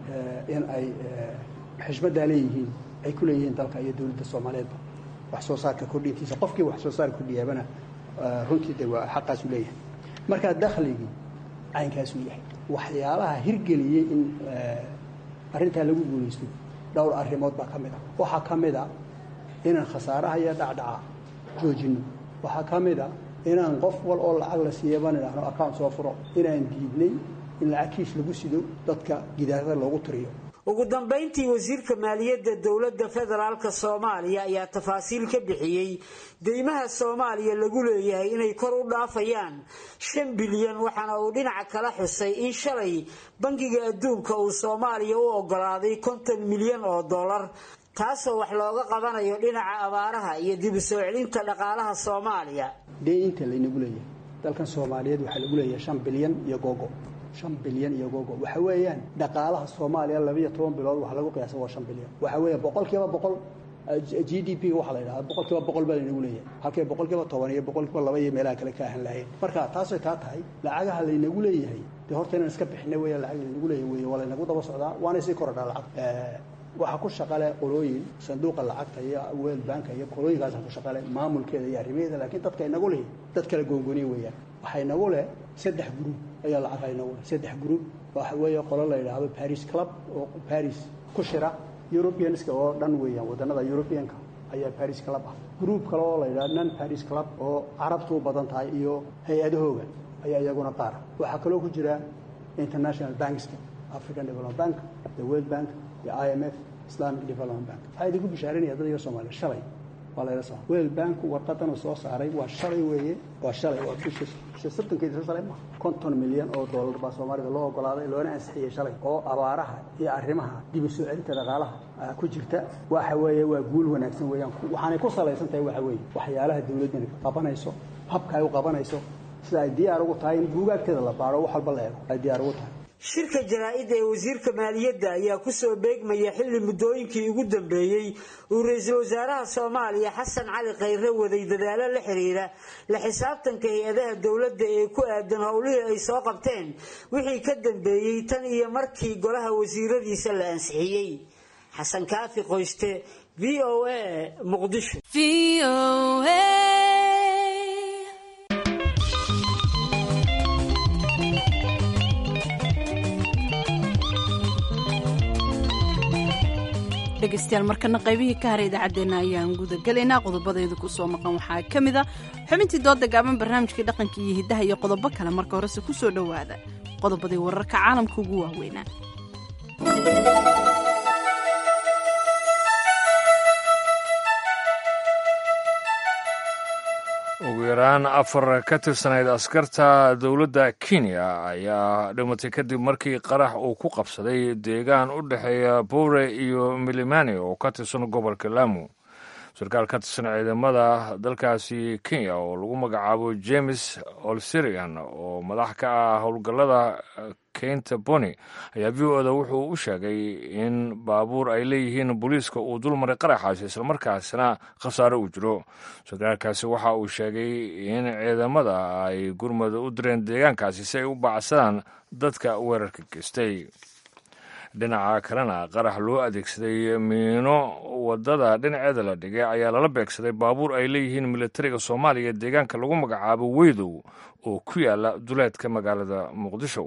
in ay xishmaddaa leeyihiin ay ku leeyihiin dalka iyo dowladda soomaaliyeedba wax soo saarka kordhintiisa qofkii wax soo saar kordhiyaabana runtii de waa xaqaasu leeyahay markaa dakhligii caynkaasuu yahay waxyaalaha hirgeliyey in arrintaa lagu guulaysto dhowr arrimood baa ka mid a waxaa ka mid a inaan khasaaraha iyo dhacdhaca joojinno waxaa ka mid a inaan qof wal oo lacag la siiyaba nidhaahno account soo furo inaan diidnay in lacag kiish lagu sido dadka gidaarada loogu tiriyo ugu dambayntii wasiirka maaliyadda dowladda federaalk soomaaliya ayaa tafaasiil ka bixiyey deymaha soomaaliya lagu leeyahay inay kor u dhaafayaan shan bilyan waxaana uu dhinaca kala xusay in shalay bangiga adduunka uu soomaaliya u ogolaaday konton milyan oo dollar taasoo wax looga qabanayo dhinaca abaaraha iyo dib u soo celinta dhaqaalaha soomaaliya dee inta laynagu leeyahay dalkan soomaaliyeed waxaa lagu leeyahay shan bilyan iyo gogo shan bilyan iyo gogo waxa weeyaan dhaqaalaha soomaaliya labiiyo toban bilood waxa lagu qiyaasa waa shan bilyan waxa weeya boqol kiiba boqol g d p waxaa la yidhahda boqol kiiba boqol baa laynagu leeyahay halkii boqol kiiba toban iyo boqol kiiba laba iyo meelaha kale ka ahan lahayn marka taasay taa tahay lacagaha laynagu leeyahay dee horta inaan iska bixina weya lacag laynagu leeyahay wey waa laynagu daba socdaa waana sii korodhaa lacag waxaa ku shaqale qolooyin sanduuqa lacagta iyo world banka iyo qolooyinkaasa ku shaqale maamulkeeda iyo arrimaheeda laakiin dadka inagu leh dad kala goongoniya weeyaan waxaa inagu leh saddex gruub ayaa lacagha inagu leh saddex gruub waxa weeye qolo la yidhaahdo paris club oo paris ku shira europeanska oo dhan weeyaan wadannada europeanka ayaa paris club ah gruub kale oo la yidhahdo non paris club oo carabtu u badan tahay iyo hay-adahooga ayaa iyaguna qaara waxaa kaloo ku jira international bankska african development bank the world bank iyo i m f islamic development bank waxaa idinku bishaarinaya dad iyo soomaaliya shalay waa layla soo weel banku warqadan uu soo saaray waa shalay weeye waa shalay waa bisha bisha soddonkeeda soo saaray ma konton milyan oo dollar baa soomaalida loo ogolaaday loona ansixiyey shalay oo abaaraha iyo arrimaha dib u soo celinta dhaqaalaha ku jirta waxa weeye waa guul wanaagsan weeyaan waxaanay ku salaysan tahay waxa weeye waxyaalaha dawladdani qabanayso habka ay u qabanayso sida ay diyaar ugu tahay in buugaagteeda la baaro wax walba la eego ay diyaar ugu tahay shirka jaraa'idda ee wasiirka maaliyadda ayaa ku soo beegmaya xilli muddooyinkii ugu dambeeyey uu ra-iisul wasaaraha soomaaliya xasan cali khayre waday dadaalo la xiriira la xisaabtanka hay-adaha dowladda ee ku aadan howlihii ay soo qabteen wixii ka dambeeyey tan iyo markii golaha wasiiradiisa la ansixiyey xasan kaafi qoyste v o a muqdisho dhegeystayaal markana qaybihii ka haray idaacaddeenna ayaan gudagelaynaa qodobadayda ku soo maqan waxaa ka mid a xubintii dooda gaaban barnaamijkii dhaqanka iyo hiddaha iyo qodobo kale marka horese ku soo dhowaada qodobadii wararka caalamka ugu waaweynaa ugu yaraan afar ka tirsanayd askarta dowladda kenya ayaa dhimatay kadib markii qarax uu ku qabsaday deegaan u dhexeeya bowre iyo milimani oo ka tirsan gobolka lamu sarkaal ka tirsan ciidamada dalkaasi kenya oo lagu magacaabo james olserian oo madax ka ah howlgallada keynta boni ayaa v o da wuxuu u sheegay in baabuur ay leeyihiin booliiska uu dulmaray qaraxaasi islamarkaasna khasaare uu jiro sarkaalkaasi waxa uu sheegay in ciidamada ay gurmada u direen deegaankaasi si ay u baacsadaan dadka weerarka geystay dhinaca kalena qarax loo adeegsaday miino wadada dhinaceeda la dhigay ayaa lala beegsaday baabuur ay leeyihiin militariga soomaaliya deegaanka lagu magacaabo weydow oo ku yaala duleedka magaalada muqdisho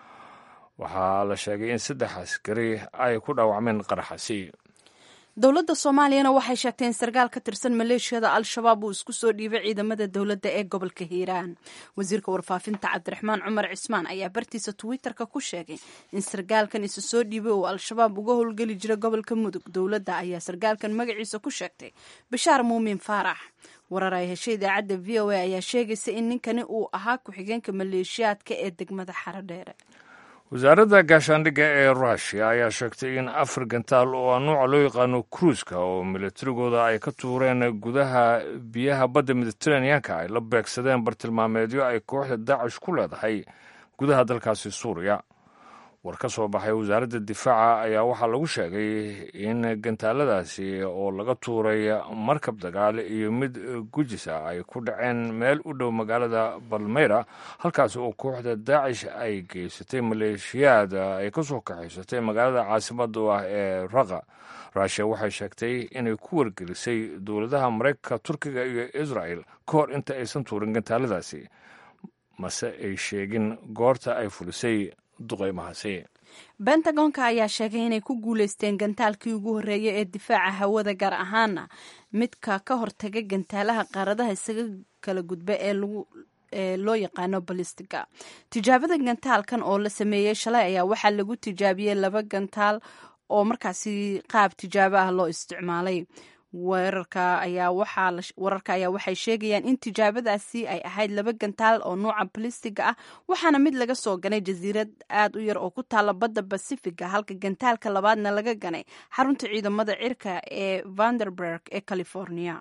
waxaa la sheegay in saddex askari ay ku dhaawacmeen qaraxasi dowladda soomaaliyana waxay sheegtay in sarkaal ka tirsan maleeshiyada al-shabaab uu isku soo dhiibay ciidamada dowladda ee gobolka hiiraan wasiirka warfaafinta cabdiraxmaan cumar cismaan ayaa bartiisa twitter-ka ku sheegay in sarkaalkan isu soo dhiibay uu al-shabaab uga howlgeli jira gobolka mudug dowladda ayaa sarkaalkan magaciisa ku sheegtay bashaar muumin faarax warar ay heshay idaacadda v o a ayaa sheegaysa in ninkani uu ahaa ku-xigeenka maleeshiyaadka ee degmada xarodheere wasaaradda gaashaandhigga ee rushia ayaa sheegtay in afar gantaal oo nuuca loo yaqaano kruiska oo militarigooda ay ka tuureen gudaha biyaha badda mediteraneanka ay la beegsadeen bartilmaameedyo ay kooxda daacish ku leedahay gudaha dalkaasi suuriya war ka soo baxay wasaaradda difaaca ayaa waxaa lagu sheegay in gantaaladaasi oo laga tuuray markab dagaal iyo mid gujisa ay ku dhaceen meel u dhow magaalada balmeyra halkaasi oo kooxda daacish ay geysatay maleeshiyaad ay ka soo kaxaysatay magaalada caasimada ah ee raqa rushia waxay sheegtay inay ku wargelisay dowladaha maraykanka turkiga iyo israel ka hor inta aysan tuurin gantaaladaasi mase ay sheegin goorta ay fulisay duqeymahaasi bentagonka ayaa sheegay inay ku guuleysteen gantaalkii ugu horreeyay ee difaaca hawada gaar ahaana midka ka hortaga gantaalaha qaaradaha isaga kala gudba ee lagu ee loo yaqaano balistiga tijaabada gantaalkan oo la sameeyey shalay ayaa waxaa lagu tijaabiyey laba gantaal oo markaasi qaab tijaabo ah loo isticmaalay weerarka ayaa waxaa wararka ayaa waxay sheegayaan in tijaabadaasi ay ahayd laba gantaal oo nuuca balistiga ah waxaana mid laga soo ganay jasiirad aad u yar oo ku taala badda basifiga halka gantaalka labaadna laga ganay xarunta ciidamada cirka ee vanderberg ee california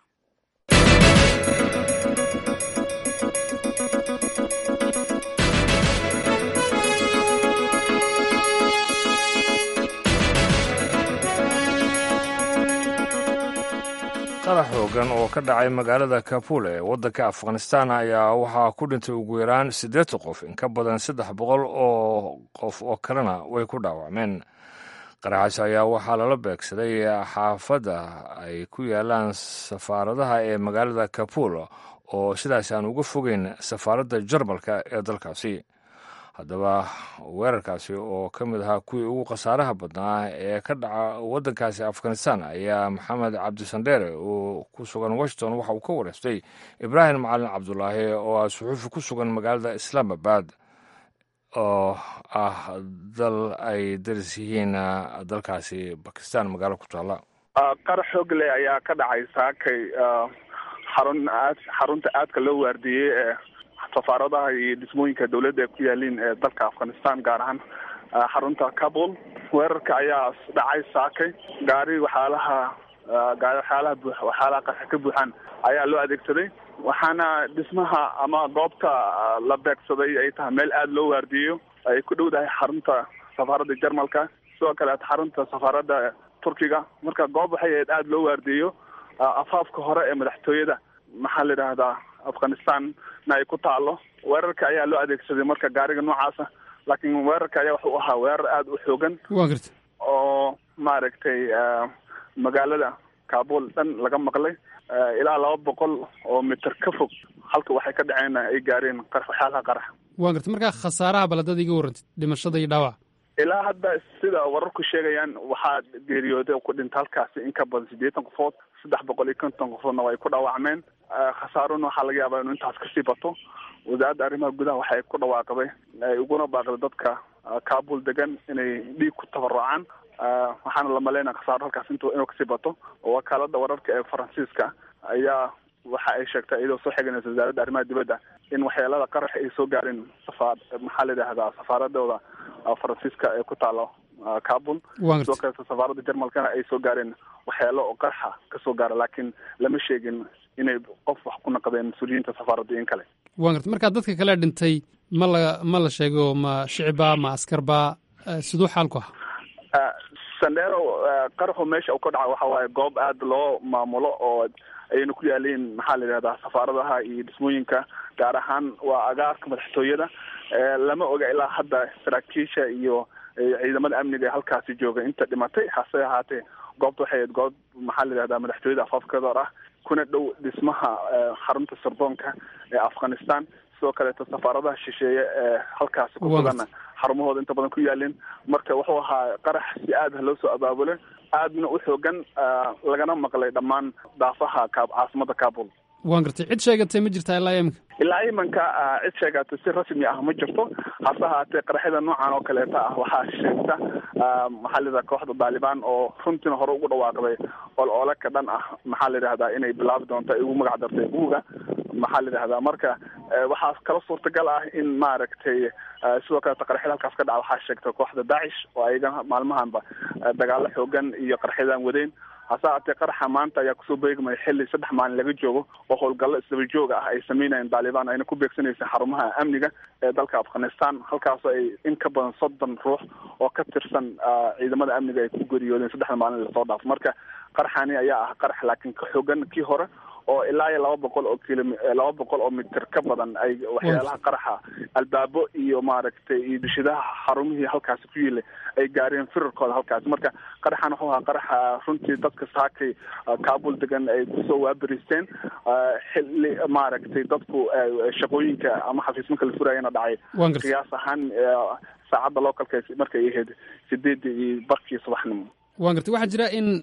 qarax xoogan oo ka dhacay magaalada kabul ee waddanka afghanistan ayaa waxaa ku dhintay ugu yaraan siddeetan qof in ka badan saddex boqol oo qof oo kalena way ku dhaawacmeen qaraxaas ayaa waxaa lala beegsaday xaafadda ay ku yaalaan safaaradaha ee magaalada kabul oo sidaas aan uga fogeyn safaaradda jarmalka ee dalkaasi haddaba weerarkaasi oo ka mid ahaa kuwii ugu khasaaraha badnaa ee ka dhaca waddankaasi afghanistan ayaa maxamed cabdisandheere oo ku sugan washington waxa uu ka wareystay ibraahim macalin cabdulaahi oo ah suxuufi ku sugan magaalada islaamabad oo ah dal ay daris yihiin dalkaasi bakistan magaalo ku taalla qarax xoog leh ayaa ka dhacay saakay xarun aad xarunta aadka loo waardiyey ee safaaradaha iyo dhismooyinka dawladda ee ku yaaliin ee dalka afghanistan gaar ahaan xarunta kabul weerarka ayaa dhacay saakay gaari waxyaalaha gaari waxyaalaha buu waxyaalaha qaraxa ka buuxaan ayaa loo adeegsaday waxaana dhismaha ama goobta la beegsaday ay tahay meel aada loo waardiyeyo ay ku dhowdahay xarunta safaaradda jarmalka sidoo kaleeto xarunta safaaradda turkiga marka goob waxay ahayd aada loo waardiyeyo afaafka hore ee madaxtooyada maxaa la yidhaahdaa afghanistanna ay ku taalo weerarka ayaa loo adeegsaday marka gaariga noocaasa laakiin weerarka ayaa wuxuu ahaa weerar aada u xoogan wa garta oo maaragtay magaalada kabul dhan laga maqlay ilaa laba boqol oo mitir ka fog halka waxay ka dhaceen ay gaareen waxyaalaha qarax wa garta markaa khasaaraha baladada iga warrantid dhimashada iyo dhaawac ilaa hadda sida wararku sheegayaan waxaa geeriyooday ku dhinta halkaasi in ka badan siddeetan qofood saddex boqol iyo konton qofoodna way ku dhaawacmeen khasaarona waxaa laga yaabaa inuu intaas kasii bato wasaaradda arrimaha gudaha waxay ku dhawaaqday ay uguna baaqday dadka kabul degan inay dhiig ku tabarucaan waxaana la maleynaya khasaaro halkaas int inuu kasii bato wakaalada wararka ee faransiiska ayaa waxa ay sheegtay iyadoo soo xiganaysa wasaaradda arrimaha dibadda in waxyeelada qarax ay soo gaareen safaar maxaa la yidhahdaa safaaradooda faransiiska ee ku taalo kabul sidoo kaleeto safaaradda jarmalkana ay soo gaareen waxyaalo oo qaraxa kasoo gaara laakiin lama sheegin inay qof wax ku naqdeen mas-uuliyiinta safaaradda in kale wa garta markaa dadka kale dhintay ma la ma la sheego ma shicibaa ma askarba siduu xaalku ah sandero qaraxu meesha uu ka dhaca waxa waaye goob aada loo maamulo oo ayna ku yaaliin maxaa la yidhahdaa safaaradaha iyo dhismooyinka gaar ahaan waa agaarka madaxtooyada lama oga ilaa hadda saraakiisha iyo ciidamada amniga ee halkaasi jooga inta dhimatay hase ahaatee goobta waxay ahayd goob maxaa la yidhahdaa madaxtooyada afaafkeeda hor ah kuna dhow dhismaha xarunta sirdoonka ee afghanistan sidoo kaleeto safaaradaha shisheeye ee halkaasi ku suganna xarumahooda inta badan ku yaalin marka wuxuu ahaa qarax si aad loo soo abaabulay aadna u xoogan lagana maqlay dhammaan daafaha caasimada kabul waan gartay cid sheegatay ma jirtaa ilaa iminka ilaa iminka cid sheegatay si rasmi ah ma jirto hase ahaatee qaraxyada noocan oo kaleeta ah waxaa sheegta maxaa la yidhahda kooxda daalibaan oo runtiina hore ugu dhawaaqday ol oole ka dhan ah maxaa la yidhahdaa inay bilaabi doonto ay ugu magac dartay buuga maxaa la yidhahdaa marka waxaa kala suurtagal ah in maaragtay sidoo kaleeto qaraxyada halkaas ka dhaca waxaa sheegtay kooxda dacish oo ayaga maalmahanba dagaalo xoogan iyo qaraxyadaan wadeen hase ahaatee qaraxa maanta ayaa kusoo beegmaya xilli saddex maalin laga joogo oo howlgallo isdaba jooga ah ay sameynayeen daalibaan ayna ku beegsanaysa xarumaha amniga ee dalka afghanistan halkaasoo ay in ka badan soddon ruux oo ka tirsan ciidamada amniga ay ku geriyoodeen saddexda maalin lasoo dhaafo marka qaraxani ayaa ah qarax laakiin ka xoogan kii hore oo ilaa iyo laba boqol oo kilo laba boqol oo mitir ka badan ay waxyaalaha qaraxa albaabo iyo maaragtay iyo dushidaha xarumihii halkaasi ku yiilay ay gaareen firarkooda halkaasi marka qaraxan wuxuu ahaa qaraxa runtii dadka saakay kabul degan ay kusoo waabariisteen xilli maaragtay dadku shaqooyinka ama xafiismanka la furayana dhacay qiyaas ahaan saacadda localka markay ahayd sideedii iyo barkii subaxnimo waan gartay waxaa jira in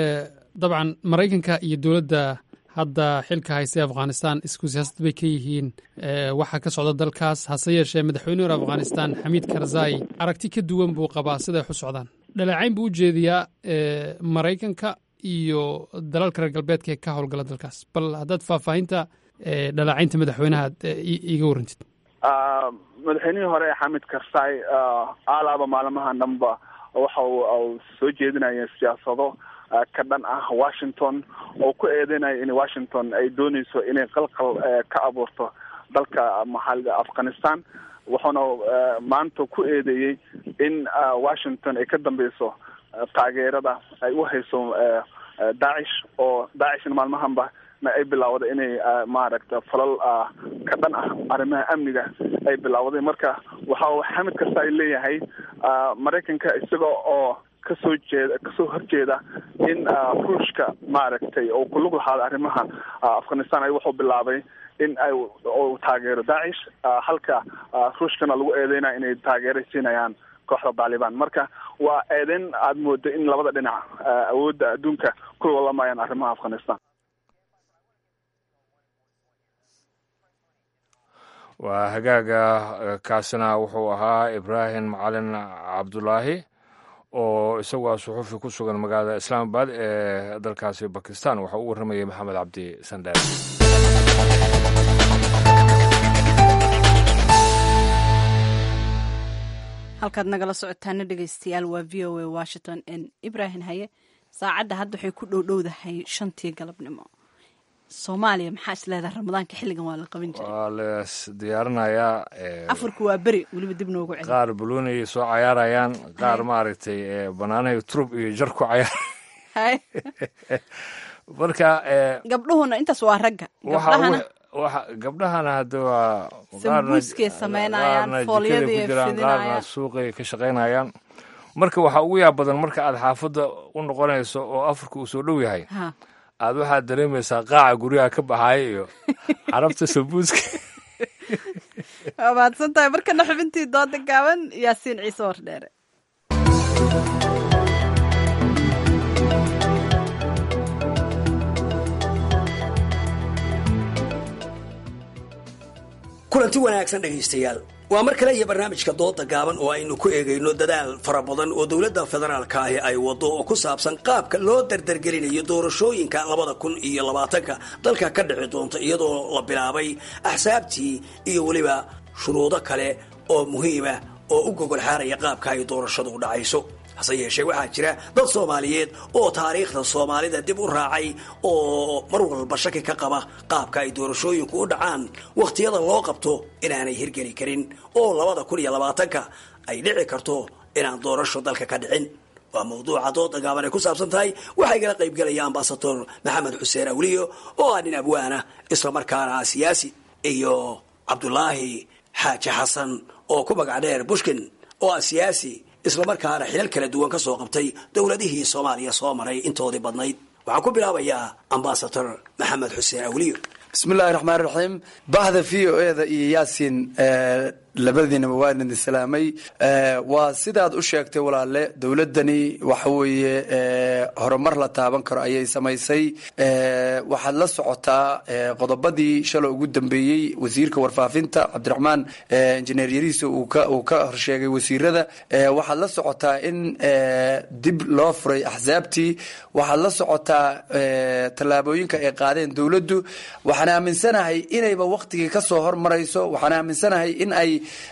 dabcan maraykanka iyo dowladda hadda xilka haysta afghanistan isku siyaasad bay ka yihiin waxaa ka socda dalkaas hase yeeshee madaxweyne hore afghanistan xamiid karzai aragti ka duwan buu qabaa siday wax u socdaan dhaleecayn buu u jeediyaa maraykanka iyo dalalka reer galbeedka ee ka howlgala dalkaas bal haddaad faahfaahinta dhaleecaynta madaxweynaha iga warrantid madaxweynihii hore xamid karzai alaaba maalmahan dhanba waxa uu soo jeedinaya siyaasado ka dhan ah washington oo ku eedeynaya in washington ay dooneyso inay qalqal ka abuurto dalka maxaa afghanistan wuxuuna maanta ku eedeeyey in washington ay ka dambeyso taageerada ay u hayso dacish oo dacishna maalmahanba ay bilaawday inay maaragta falal ka dhan ah arrimaha amniga ay bilaawday marka waxa xamid kasta ay leeyahay maraykanka isaga oo kasoo jeeda kasoo horjeeda in ruushka maaragtay oo ku lug lahaada arrimaha afghanistan ay wuxuu bilaabay in ay uu taageero dacish halka ruushkana lagu eedeynaya inay taageero siinayaan kooxda taalibaan marka waa eedeyn aada moodo in labada dhinac awoodda adduunka ku lolamayaan arrimaha afghanistan waa hagaaga kaasina wuxuu ahaa ibraahim macalin cabdulaahi oo isagu ah suxuufi ku sugan magaalada islaamabad ee dalkaasi bakistan waxaa u warramayay maxamed cabdi sandheer halkaad nagala socotaana dhegeystayaal waa v o a washington n ibrahim haye saacadda hadda waxay ku dhowdhowdahay shantii galabnimo soomaaliya maxaa is leedahay ramadaanka xilligan waa la qaban jiray waa lees diyaarinayaa afurku waa beri weliba dib noogu celi qaar balooniyay soo cayaarayaan qaar maaragtay banaanahay turub iyo jar ku cayaar marka gabdhuhuna intaas waa ragga gabdhahana waxa gabdhahana hadda waa sambuuskay samaynayaan foolyadii ay qaarna fidinayaan suuqay ka shaqaynayaan marka waxaa ugu yaab badan marka aad xaafadda u noqonayso oo afurka uu soo dhow yahay Ha. aad waxaad dareemaysaa qaaca guryaha ka baxaya iyo carabta sambuuska waa mahadsan tahay markana xubintii dooda gaaban yaasiin ciise wardheere kulanti wanaagsan dhegaystayaal waa mar kale iyo barnaamijka dooda gaaban oo aynu ku eegayno dadaal fara badan oo dowladda federaalka ahi ay wado oo ku saabsan qaabka loo dardargelinayo doorashooyinka labada kun iyo labaatanka dalka ka dhici doonta iyadoo la bilaabay axsaabtii iyo weliba shuruudo kale oo muhiima oo u gogol xaaraya qaabka ay doorashadu u dhacayso hase yeeshee waxaa jira dad soomaaliyeed oo taariikhda soomaalida dib u raacay oo mar walba shaki ka qaba qaabka ay doorashooyinku u dhacaan wakhtiyada loo qabto inaanay hirgeli karin oo labada kun iyo labaatanka ay dhici karto inaan doorasho dalka ka dhicin waa mawduuca dooda gaaban ay ku saabsan tahay waxaa igala qaybgelaya ambasador maxamed xuseen awliyo oo ah nin abwaana islamarkaana ah siyaasi iyo cabdulaahi xaaji xasan oo ku magac dheer bushkin oo ah siyaasi islamarkaana xilal kala duwan ka soo qabtay dowladihii soomaaliya soo maray intoodii badnayd waxaan ku bilaabayaa ambasador maxamed xuseen awliyo bismillahi raxmaan raxiim bahda v o eda iyo yaasin labadiinaba waa idin salaamay waa sidaad u sheegtay walaale dowladani waxa weeye horumar la taaban karo ayay samaysay waxaad la socotaa qodobadii shalay ugu dambeeyey wasiirka warfaafinta cabdiraxmaan injineer yariisa uu ka horsheegay wasiirada waxaad la socotaa in dib loo furay axsaabtii waxaad la socotaa tallaabooyinka ay qaadeen dowladdu waxaan aaminsanahay inayba waktigii kasoo hormarayso waxaan aaminsanahay in ay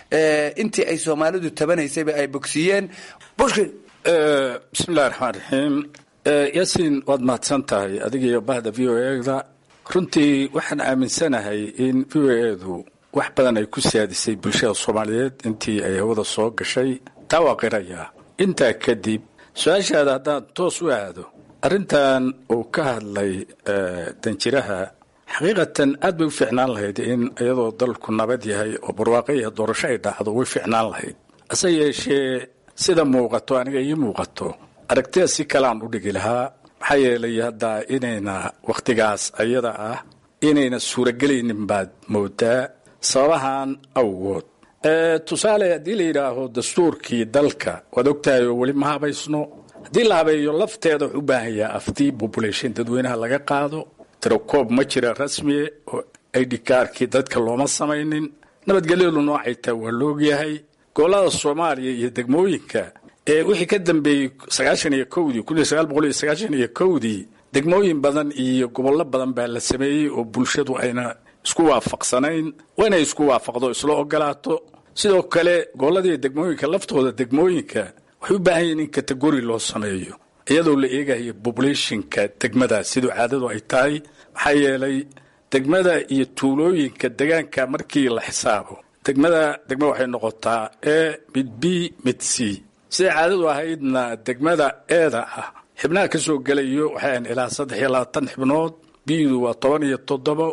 intii ay soomaalidu tabanaysayba ay bogsiiyeen bushkin bismillahi raxmaan raxiim yaasiin waad mahadsan tahay adiga iyo bahda v o eda runtii waxaan aaminsanahay in v o edu wax badan ay ku siyaadisay bulshada soomaaliyeed intii ay hawada soo gashay taa waa qirayaa intaa kadib su-aashaada haddaan toos u aado arrintan uu ka hadlay danjiraha xaqiiqatan aad bay u fiicnaan lahayd in iyadoo dalku nabad yahay oo barwaaqo iyo doorasho ay dhacdo way fiicnaan lahayd hase yeeshee sida muuqato aniga ii muuqato aragtida si kaleaan u dhigi lahaa maxaa yeelay hadda inayna wakhtigaas ayada ah inayna suuragelaynin baad moodaa sababahan awgood tusaale haddii la yidhaaho dastuurkii dalka waad ogtahay oo weli ma habaysno haddii la habeeyo lafteeda wuxuu u baahan yaha aftii population dadweynaha laga qaado tirakoob ma jira rasmiye oo aidhikaarkii dadka looma samaynin nabadgelyadu noocay taa waa loogyahay gobolada soomaaliya iyo degmooyinka ee wixii ka dambeeyey sagaashan iyo kowdii kun iyo sagaal boqol iyo sagaashan iyo kowdii degmooyin badan iyo gobollo badan baa la sameeyey oo bulshadu ayna isku waafaqsanayn waa inay isku waafaqdo isla ogolaato sidoo kale gobolladii degmooyinka laftooda degmooyinka waxay u baahan yihiin in kategori loo sameeyo iyadoo la eegayo populationka degmadaas siduu caadadu ay tahay maxaa yeelay degmada iyo tuulooyinka degaanka markii la xisaabo degmada degma waxay noqotaa e mid b mid c siday caadadu ahaydna degmada eeda ah xibnaha ka soo gelayo waxay ahayn ilaa saddex iyo labaatan xibnood bidu waa toban iyo toddobo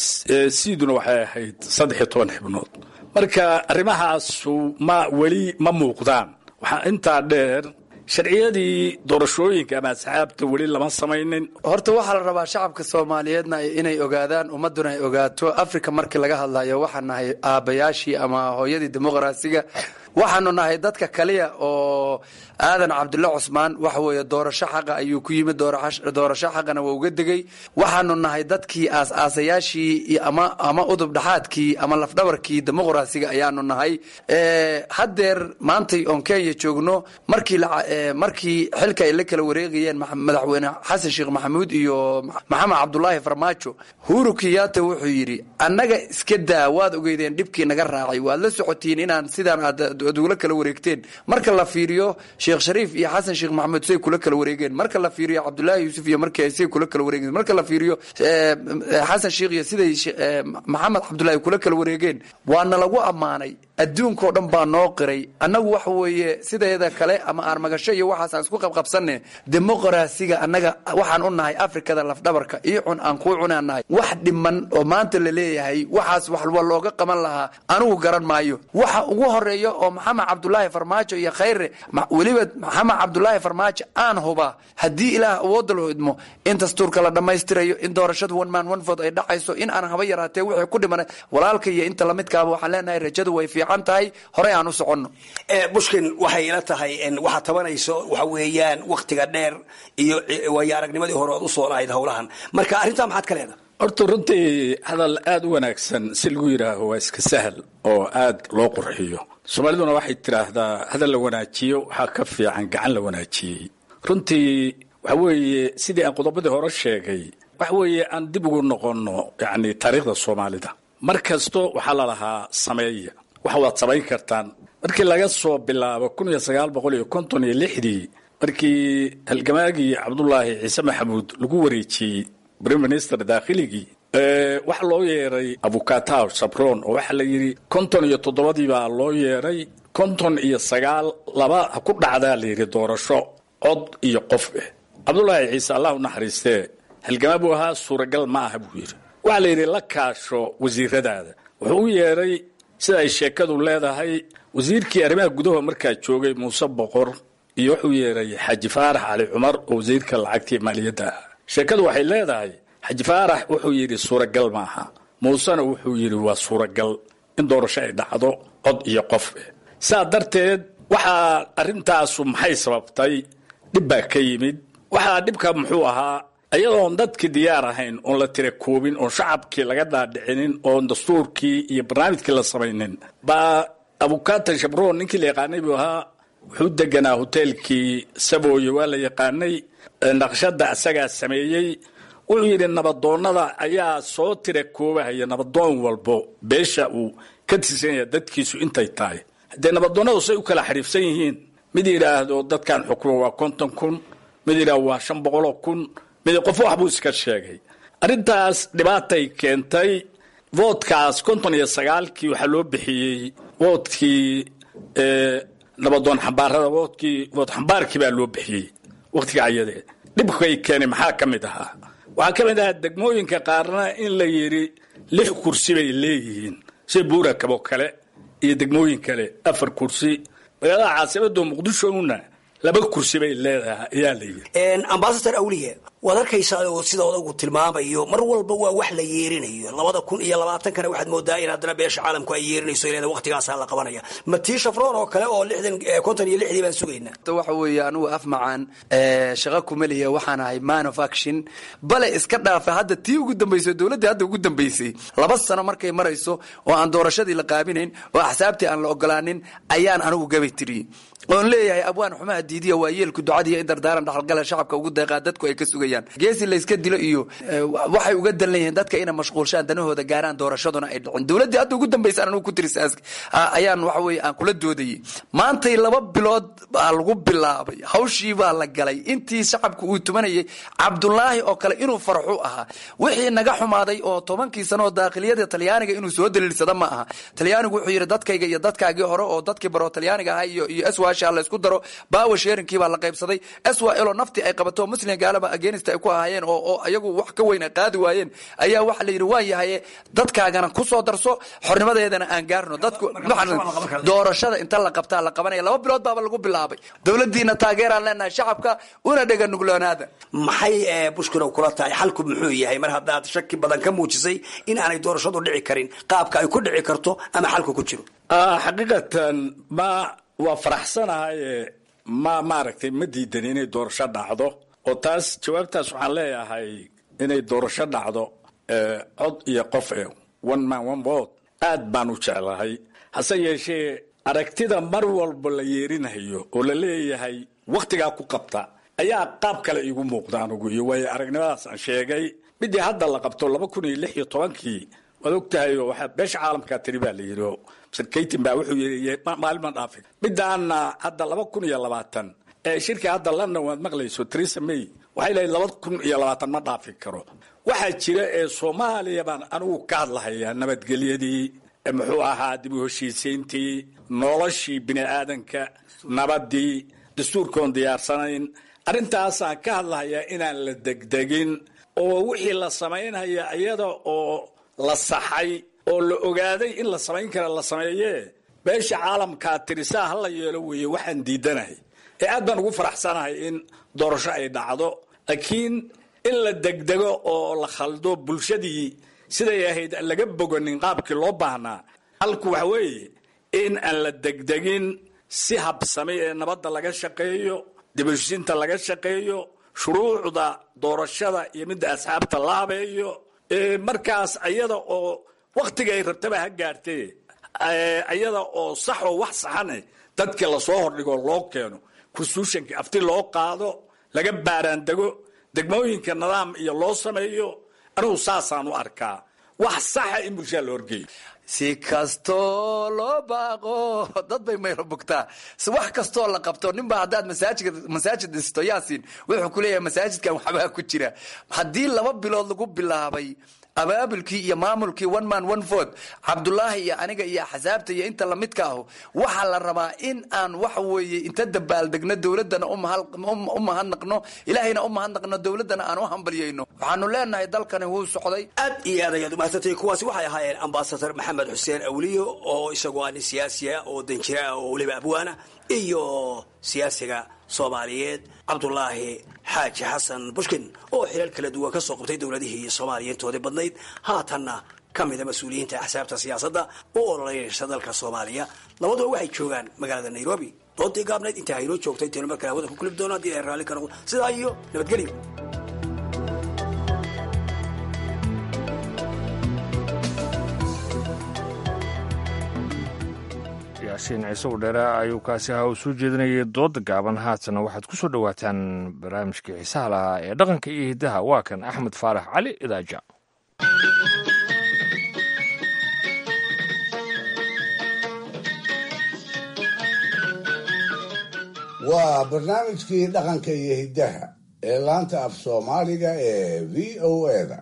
siduna waxay ahayd saddex iyo toban xibnood marka arrimahaasu ma weli ma muuqdaan waxaa intaa dheer sharciyadii doorashooyinka ama asxaabta weli lama samaynin horta waxaa la rabaa shacabka soomaaliyeedna inay ogaadaan ummaduna ay ogaato africa markii laga hadlayo waxaan nahay aabayaashii ama hooyadii dimuqraasiga waxaanu nahay dadka kaliya oo aadan cabdulle cusmaan waxa weeye doorasho xaqa ayuu ku yimid doorasho xaqana waa uga degay waxaanu nahay dadkii aas-aasayaashii ama ama udub dhaxaadkii ama lafdhabarkii dimuqraasiga ayaanu nahay haddeer maantay oon kenya joogno markii markii xilka ay la kala wareegayeen madaxweyne xasan sheekh maxamuud iyo maxamed cabdulaahi farmaajo huru kiyata wuxuu yidhi annaga iska daa waad ogeydeen dhibkii naga raacay waad la socotiin inaan sidaan aad ugula kala wareegteen marka la fiiriyo sheekh shariif iyo xasan sheekh maxamuud say kula kala wareegeen marka la fiiriyo cabdulaahi yuusuf iyo markii say kula kala wareegeen marka la fiiriyo xasan sheekh iyo siday maxamed cabdulaahi kula kala wareegeen waana lagu ammaanay adduunkao dhan baa noo qiray annagu waxa weeye sideeda kale ama aarmagasho iyo waxaasaan isku qabqabsanne dimuqraasiga annaga waxaan u nahay afrikada lafdhabarka iyo cun aan kuu cunaan nahay wax dhiman oo maanta la leeyahay waxaas waxwa looga qaban lahaa anigu garan maayo waxa ugu horeeya oo maxamed cabdulaahi farmaajo iyo khayre weliba maxamed cabdulaahi farmaajo aan hubaa haddii ilaah awoodda loo idmo in dastuurka la dhammaystirayo in doorashada one man one vote ay dhacayso in aan haba yaraatee wixii ku dhiman walaalka iyo inta lamidkaaba waxaan leenahay rajadu way fiican tahay horey aan u soconno bushkin waxay ila tahay waxaad tabanayso waxa weeyaan waktiga dheer iyo waayo aragnimadii hore ood usoo lahayd howlahan marka arrintaa maxaad ka leedahay horta runtii hadal aada u wanaagsan si lagu yidhaaho waa iska sahal oo aad loo qurxiyo soomaaliduna waxay tidhaahdaa hadal la wanaajiyo waxaa ka fiican gacan la wanaajiyey runtii waxa weeye sidii aan qodobadii hore sheegay waxa weeye aan dib ugu noqonno yacni taariikhda soomaalida mar kasto waxaa lalahaa sameeya waxa waad samayn kartaan markii laga soo bilaabo kun iyo sagaal boqol iyo konton iyo lixdii markii halgamaagii cabdulaahi ciise maxamuud lagu wareejiyey prime minister daakhligii waxaa loo yeeray abukataw sabron oo waxaa la yidhi konton iyo toddobadii baa loo yeeray konton iyo sagaal laba ha ku dhacdaa la yidhi doorasho cod iyo qof eh cabdulaahi ciise allah u naxariistee halgamaa buu ahaa suuragal ma aha buu yidhi waxaa la yidhi la kaasho wasiiradaada wuxuu u yeeray sida ay sheekadu leedahay wasiirkii arrimaha gudaha markaa joogay muuse boqor iyo wuxuu yeeray xaaji faarax cali cumar oo wasiirka lacagtii maaliyadda ah sheekadu waxay leedahay xaaji faarax wuxuu yidhi suuragal maaha muusena wuxuu yidhi waa suuragal in doorasho ay dhacdo cod iyo qof eh saa darteed waxaa arrintaasu maxay sababtay dhib baa ka yimid waxaa dhibka muxuu ahaa iyadoon dadkii diyaar ahayn oon la tira koobin oon shacabkii laga dhaadhicinin oon dastuurkii iyo barnaamijkii la samaynin baa abukatan shabron ninkii la yaqaanay buu ahaa wuxuu deganaa hoteelkii sabooye waa la yaqaanay naqshada isagaa sameeyey wuxuu yidhi nabadoonnada ayaa soo tira koobahaya nabadoon walbo beesha uu ka tirsanaya dadkiisu intay tahay haddee nabadoonnadu say u kala xariifsan yihiin mid yidhaahdo dadkan xukmo waa konton kun mid yidhaahdo waa shan boqoloo kun mid qof wax buu iska sheegay arrintaas dhibaatay keentay voodkaas konton iyo sagaalkii waxaa loo bixiyey voodkii nabadoon xambaarada voodkii vood xambaarkii baa loo bixiyey wakhtiga ayadee dhibkay keenay maxaa ka mid ahaa waxaa ka mid ahaa degmooyinka qaarna in la yidhi lix kursi bay leeyihiin sida buurakabo kale iyo degmooyin kale afar kursi magaalada caasimada muqdishona laba kursi bay leedahay ayaa la yidhi ambasador awliye waad arkaysaa oo sida odagu tilmaamayo mar walba waa wax la yeerinayo labada kun iyo labaatankana waxaad moodaa in haddana beesha caalamku ay yeerinayso ilaa waqtigaasaa la qabanaya ma tii shafroon oo kale oo lixdan konton iyo lixdii baan sugaynaa waxa weeye anigu af macaan shaqa kumeliya waxaan ahay man of action bale iska dhaafa hadda tii ugu dambaysay dowladdii hadda ugu dambaysay laba sano markay marayso oo aan doorashadii la qaabinayn oo axsaabtii aan la ogolaanin ayaan anigu gabay tiriyey oon leeyahay abwaan xumaha diidiya waa yeelku ducadiiyo in dardaaran dhaxalgala shacabka ugu deeqaa dadku ay ka sugayaan geesi layska dilo iyo waxay uga dan leeyihiin dadka inay mashquulshaan danahooda gaaraan doorashaduna ay dhicin dowladdii hadda ugu dambaysa anigu ku tirisaas ayaan waxa weeye aan kula doodayay maantay laba bilood baa lagu bilaabay hawshii baa la galay intii shacabka uu tumanayay cabdulaahi oo kale inuu farxu ahaa wixii naga xumaaday oo tobankii sano oo daaqiliyada talyaaniga inuu soo daliilsada ma aha talyaanigu wuxuu yidhi dadkayga iyo dadkaagii hore oo dadkii baro talyaaniga ahaa iyo iyo swasha la isku daro bawa sheerinkii baa la qaybsaday swa elo naftii ay qabato muslim gaalaba against ay ku ahaayeen oo oo iyagu wax ka weyn ay qaadi waayeen ayaa waxa la yidhi waa yahaye dadkaagana ku soo darso xornimadeedana aan gaarno dadku doorashada inta la qabtaa la qabanaya laba bilood baaba lagu bilaabay dowladdiina taageeraan leenahay shacabka una dhega nugloonaada maxay bushkilow kula tahay xalku muxuu yahay mar haddaad shaki badan ka muujisay in aanay doorashadu dhici karin qaabka ay ku dhici karto ama xalku ku jiro xaqiiqatan ma waa faraxsanahaye ma maaragtay ma diidan inay doorasho dhacdo oo taas jawaabtaas waxaan leeyahay inay doorasho dhacdo cod iyo qof e one man one vote aad baan u jeclahay hase yeeshee aragtida mar walba la yeerinayo oo la leeyahay wakhtigaa ku qabta ayaa qaab kale iigu muuqda anugu iyo waayo aragnimadaas aan sheegay midii hadda la qabto laba kun iyo lix iyo tobankii waad ogtahay oo waxaa beesha caalamkaa tiri baa la yidhi oo mr kaytin baa wuxuu yidhi maalima dhaafin midaana hadda laba kun iyo labaatan ee shirkii hadda london waad maqlayso theresa may waxay leedahay laba kun iyo labaatan ma dhaafi karo waxaa jira ee soomaaliya baan anigu ka hadlahayaa nabadgelyadii muxuu ahaa dib u heshiisiintii noloshii bini aadanka nabadii dastuurkoon diyaarsanayn arrintaasaan ka hadlahayaa inaan la degdegin oo wixii la samaynaya iyada oo la saxay oo la ogaaday in la samayn kara la sameeyee beesha caalamkaa tirisaa hala yeelo weeye waxaan diidanahay ee aad baan ugu faraxsanahay in doorasho ay dhacdo laakiin in la degdego oo la khaldo bulshadii siday ahayd aan laga boganin qaabkii loo baahnaa halku waxa weeye in aan la degdegin si habsamay ee nabadda laga shaqeeyo dibheshiinta laga shaqeeyo shuruucda doorashada iyo midda asxaabta la habeeyo markaas ayada oo wakhtiga ay rabtaba ha gaartee ayada oo sax oo wax saxane dadkii lasoo hordhigo loo keeno constitutionka afti loo qaado laga baaraandego degmooyinka nidaam iyo loo sameeyo anigu saasaan u arkaa wax saxa in bulshada la horgeeyo si kastoo loo baaqo dad bay maylo bugtaa wax kastoo la qabto ninbaa haddaad masaajid masaajid dhisto yaasin wuxuu ku leeyahay masaajidkan waxbaa ku jira haddii laba bilood lagu bilaabay abaabulkii iyo maamulkii one man one vote cabdulaahi iyo aniga iyo axsaabta iyo inta lamidka ahu waxaa la rabaa in aan waxa weeye inta dabaaldegno dowladana u mahadnaqno ilaahayna u mahadnaqno dowladana aan u hambalyayno waxaanu leenahay dalkani wuu socday aad iyo aad ayaad umahadsantay kuwaasi waxay ahaayeen ambasador maxamed xuseen awliyo oo isagoo ah nin siyaasiya oo danjira ah oo weliba abwaana iyo siyaasiga soomaaliyeed cabdulaahi xaaji xasan bushkin oo xilal kala duwan ka soo qabtay dowladihii soomaaliya intoodii badnayd haatanna ka mida mas-uuliyiinta axsaabta siyaasadda u ololeynaysa dalka soomaaliya labaduba waxay joogaan magaalada nairobi doodii gaabnayd intaa haynoo joogto intaynu markale hawada ku kulib doono haddii ay raalli ka noqdo sidaa iyo nabadgelyo yaasiin ciise udheere ayuu kaasi ahaa uu soo jeedinayay dooda gaaban haatana waxaad ku soo dhowaataan barnaamijkii xiisaha lahaa ee dhaqanka iyo hiddaha waa kan axmed faarax cali idaaja waa barnaamijkii dhaqanka iyo hiddaha ee laanta af soomaaliga ee v o eda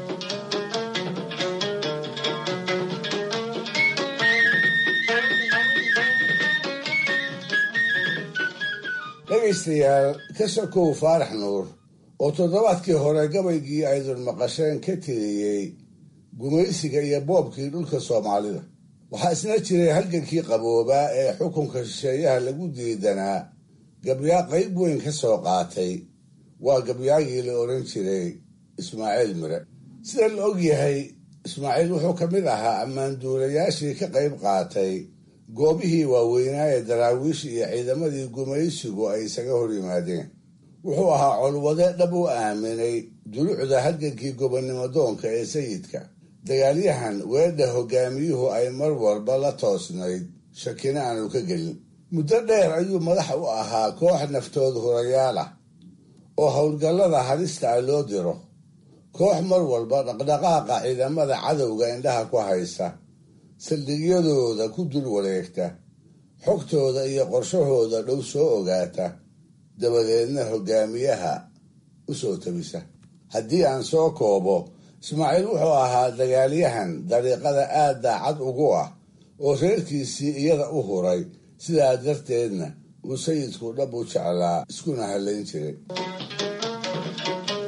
dhegaystayaal ka sokow faarax nuur oo toddobaadkii hore gabaygii aydun maqasheen ka tiriyey gumaysiga iyo boobkii dhulka soomaalida waxaa isna jiray halgankii qaboobaa ee xukunka shisheeyaha lagu diidanaa gabyaa qayb weyn ka soo qaatay waa gabyaagii la odhan jiray ismaaciil mire sida la og yahay ismaaciil wuxuu ka mid ahaa ammaanduulayaashii ka qayb qaatay goobihii waaweynaa ee daraawiish iyo ciidamadii gumaysigu ay isaga hor yimaadeen wuxuu ahaa colwade dhab u aaminay dulucda halgankii gobonnimo doonka ee sayidka dagaalyahan weedha hogaamiyuhu ay mar walba la toosnayd shakina aanu ka gelin muddo dheer ayuu madax u ahaa koox naftood hurayaal ah oo howlgallada halista ah loo diro koox mar walba dhaqdhaqaaqa ciidamada cadowga indhaha ku haysa saldhigyadooda ku dul wareegta xogtooda iyo qorshahooda dhow soo ogaata dabadeedna hogaamiyaha u soo tabisa haddii aan soo koobo ismaaciil wuxuu ahaa dagaalyahan dariiqada aad daacad ugu ah oo reerkiisii iyada u huray sidaa darteedna uu sayidku dhab u jeclaa iskuna hallayn jiray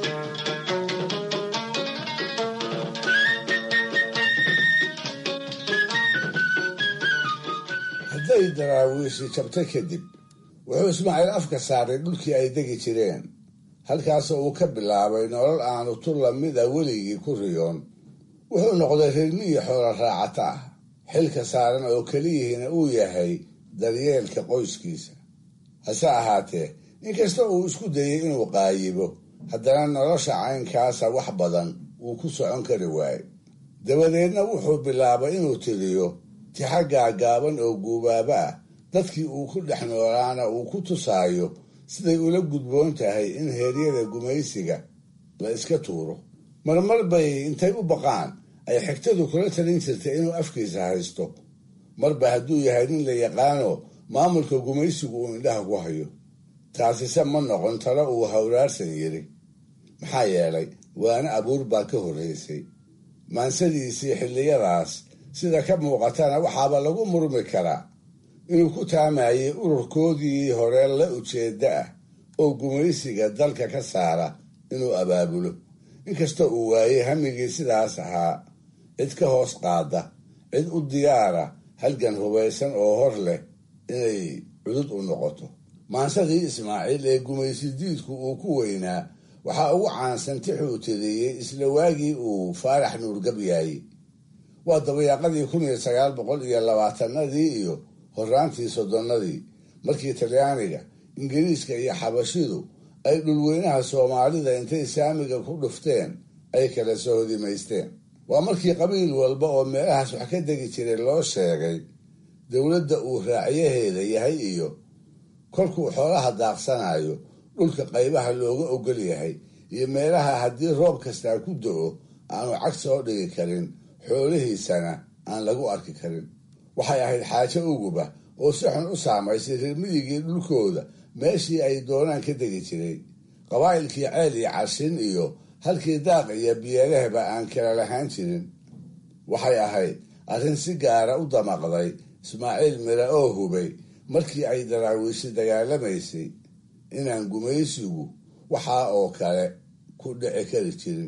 hadday daraawiishi jabtay kadib wuxuu ismaaciil afka saaray dhulkii ay degi jireen halkaasoo uu ka bilaabay nolol aanu tu lamida weligii ku riyoon wuxuu noqday reermiyi xoolo raacata ah xilka saaran oo keliyihiina uu yahay daryeelka qoyskiisa hase ahaatee inkasta uu isku dayey inuu qaayibo haddana nolosha caynkaasa wax badan wuu ku socon kari waaye dabadeedna wuxuu bilaabay inuu tiriyo tixaggaa gaaban oo guubaaba ah dadkii uu ku dhex noolaana uu ku tusaayo siday ula gudboon tahay in heeryada gumaysiga la iska tuuro marmar bay intay u baqaan ay xigtadu kula talin jirtay inuu afkiisa haysto marba hadduu yahay nin la yaqaano maamulka gumaysigu uu indhaha ku hayo taasise ma noqon talo uu hawraarsan yiri maxaa yeelay waana abuur baa ka horraysay maansadiisii xilliyadaas sida ka muuqatana waxaaba lagu murmi karaa inuu ku taamayay ururkoodii hore la ujeedda ah oo gumaysiga dalka ka saara inuu abaabulo inkasta uu waayey hamigii sidaas ahaa cid ka hoos qaada cid u diyaara halgan hubaysan oo hor leh inay cudud u noqoto maansadii ismaaciil ee gumaysi diidku uu ku weynaa waxaa ugu caansan tixuu tiriyey isla waagii uu faarax nuurgabyaayey waa dabayaaqadii kun iyo sagaal boqol iyo labaatanadii iyo horaantii soddonnadii markii talyaaniga ingiriiska iyo xabashidu ay dhulweynaha soomaalida intay saamiga ku dhufteen ay kala sohodimaysteen waa markii qabiil walba oo meelahaas wax ka degi jiray loo sheegay dowladda uu raacyaheeda yahay iyo kolkuu xoolaha daaqsanayo dhulka qaybaha looga ogol yahay iyo meelaha haddii roob kastaa ku do-o aanu cag soo dhigi karin xoolihiisana aan lagu arki karin waxay ahayd xaajo uguba oo si xun u saamaysay reermiyigii dhulkooda meeshii ay doonaan ka degi jiray qabaa'ilkii ceel iyo cashin iyo halkii daaq iyo biyeelehba aan kala lahaan jirin waxay ahayd arrin si gaara u damaqday ismaaciil mire oo hubay markii ay daraawiishi dagaalamaysay inaan gumaysigu waxaa oo kale ku dhici kari jirin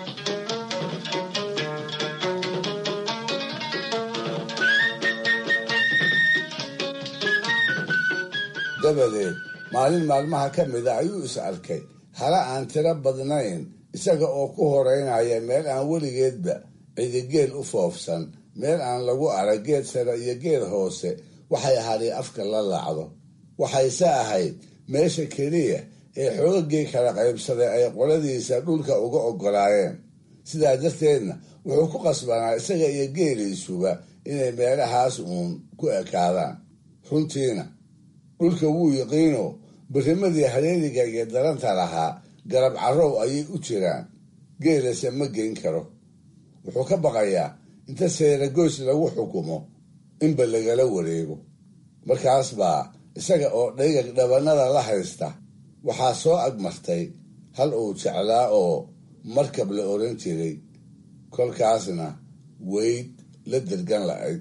dabadeed maalin maalmaha ka mida ayuu is arkay hala aan tiro badnayn isaga oo ku horeynaya meel aan weligeedba cidigeel u foofsan meel aan lagu arag geed sare iyo geed hoose waxay hadhi afka la laacdo waxayse ahayd meesha keliya ee xoogagii kala qaybsaday ay qoladiisa dhulka uga ogolaayeen sidaa darteedna wuxuu ku qasbanaa isaga iyo geeliisuba inay meelahaas uun ku ekaadaan runtiina dhulka wuu yiqiino birimadii hareeriga iyo daranta lahaa garab carrow ayay u jiraan geelase ma geyn karo wuxuu ka baqayaa inta seeragoys lagu xukumo inba lagala wareego markaas baa isaga oo dhayag dhabannada la haysta waxaa soo agmartay hal uu jeclaa oo markab la oran jiray kolkaasna weyd la dergan la'ayd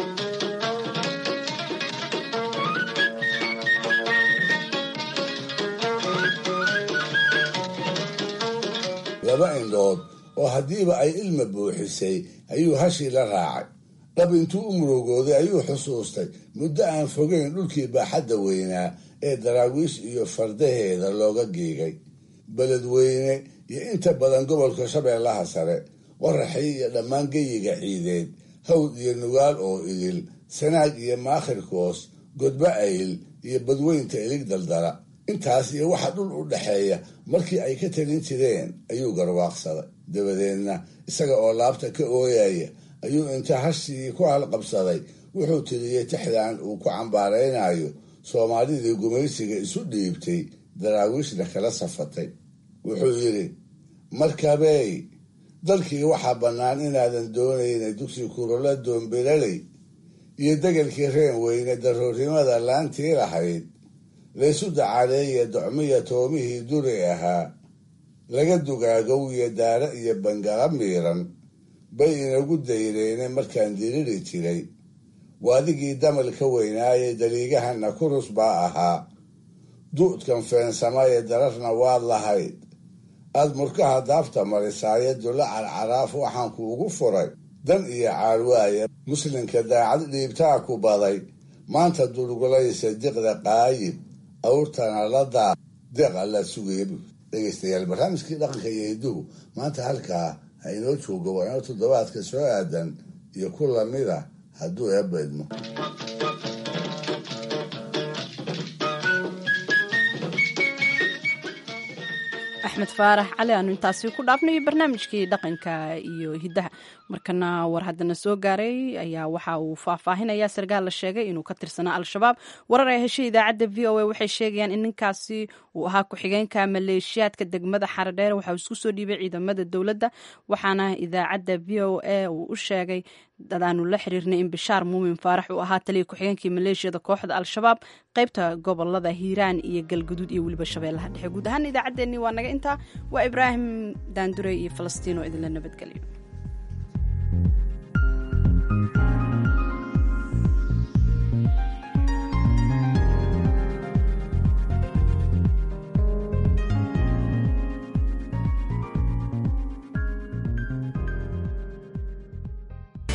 laba indhood oo haddiiba ay ilma buuxisay ayuu hashii la raacay dhab intuu u murugooday ayuu xusuustay muddo aan fogeyn dhulkii baaxadda weynaa ee daraawiish iyo fardaheeda looga giigay beledweyne iyo inta badan gobolka shabeellaha sare qoraxii iyo dhammaan geyiga ciideed hawd iyo nugaal oo idil sanaag iyo maakhirkoos godba ayl iyo badweynta ilig daldala intaas iyo waxa dhul u dhaxeeya markii ay ka talin jireen ayuu garwaaqsaday dabadeedna isaga oo laabta ka ooyaya ayuu inta hashii ku halqabsaday wuxuu tiriyey tixdan uu ku cambaaraynayo soomaalidii gumaysiga isu dhiibtay daraawiishna kala safatay wuxuu yidhi markabey dalkii waxaa bannaan inaadan doonayna dugsi kurola doombilaley iyo degelkii reen weyne daroornimada laantii lahayd laysu dacaaleeye docmiya toomihii duri ahaa laga dugaagow iyo daara iyo bangala miiran bay inagu dayreene markaan diriri jiray waadigii damal ka weynaaye daliigahana kurus baa ahaa du'dkan feensamaye dararna waad lahayd aad murkaha daafta marisaaye dulla carcaraaf waxaan kuugu furay dan iyo caarwaaya muslimka daacad dhiibtaa ku baday maanta durgulaysa diqda qaayib awrtana la daa deeqa la sugaya bu dhegaystayaal barnaamijkii dhaqanka iyo hidduhu maanta halkaa ha inoo joogo waa inoo toddobaadka soo aadan iyo ku lamida hadduu eebbaydmo axmed faarax cali aanu intaasi ku dhaafnayo barnaamijkii dhaqanka iyo hiddaha markana war haddana soo gaaray ayaa waxa uu faahfaahinaya sarkaal la sheegay inuu ka tirsanaa al-shabaab warar ay heshay idaacadda v o a waxay sheegayaan in ninkaasi uu ahaa ku-xigeenka maleeshiyaadka degmada xaradheer waxa uu isku soo dhiibay ciidamada dowladda waxaana idaacadda v o a uu u sheegay dadaanu la xiriirnay in bishaar muumin faarax uu ahaa taliya ku-xigeenkii maleeshiyada kooxda al-shabaab qaybta gobolada hiiraan iyo galguduud iyo weliba shabeellaha dhexe guud ahaan idaacaddeenii waa naga intaa waa ibraahim daandure iyo falastiin oo idinla nabadgelyo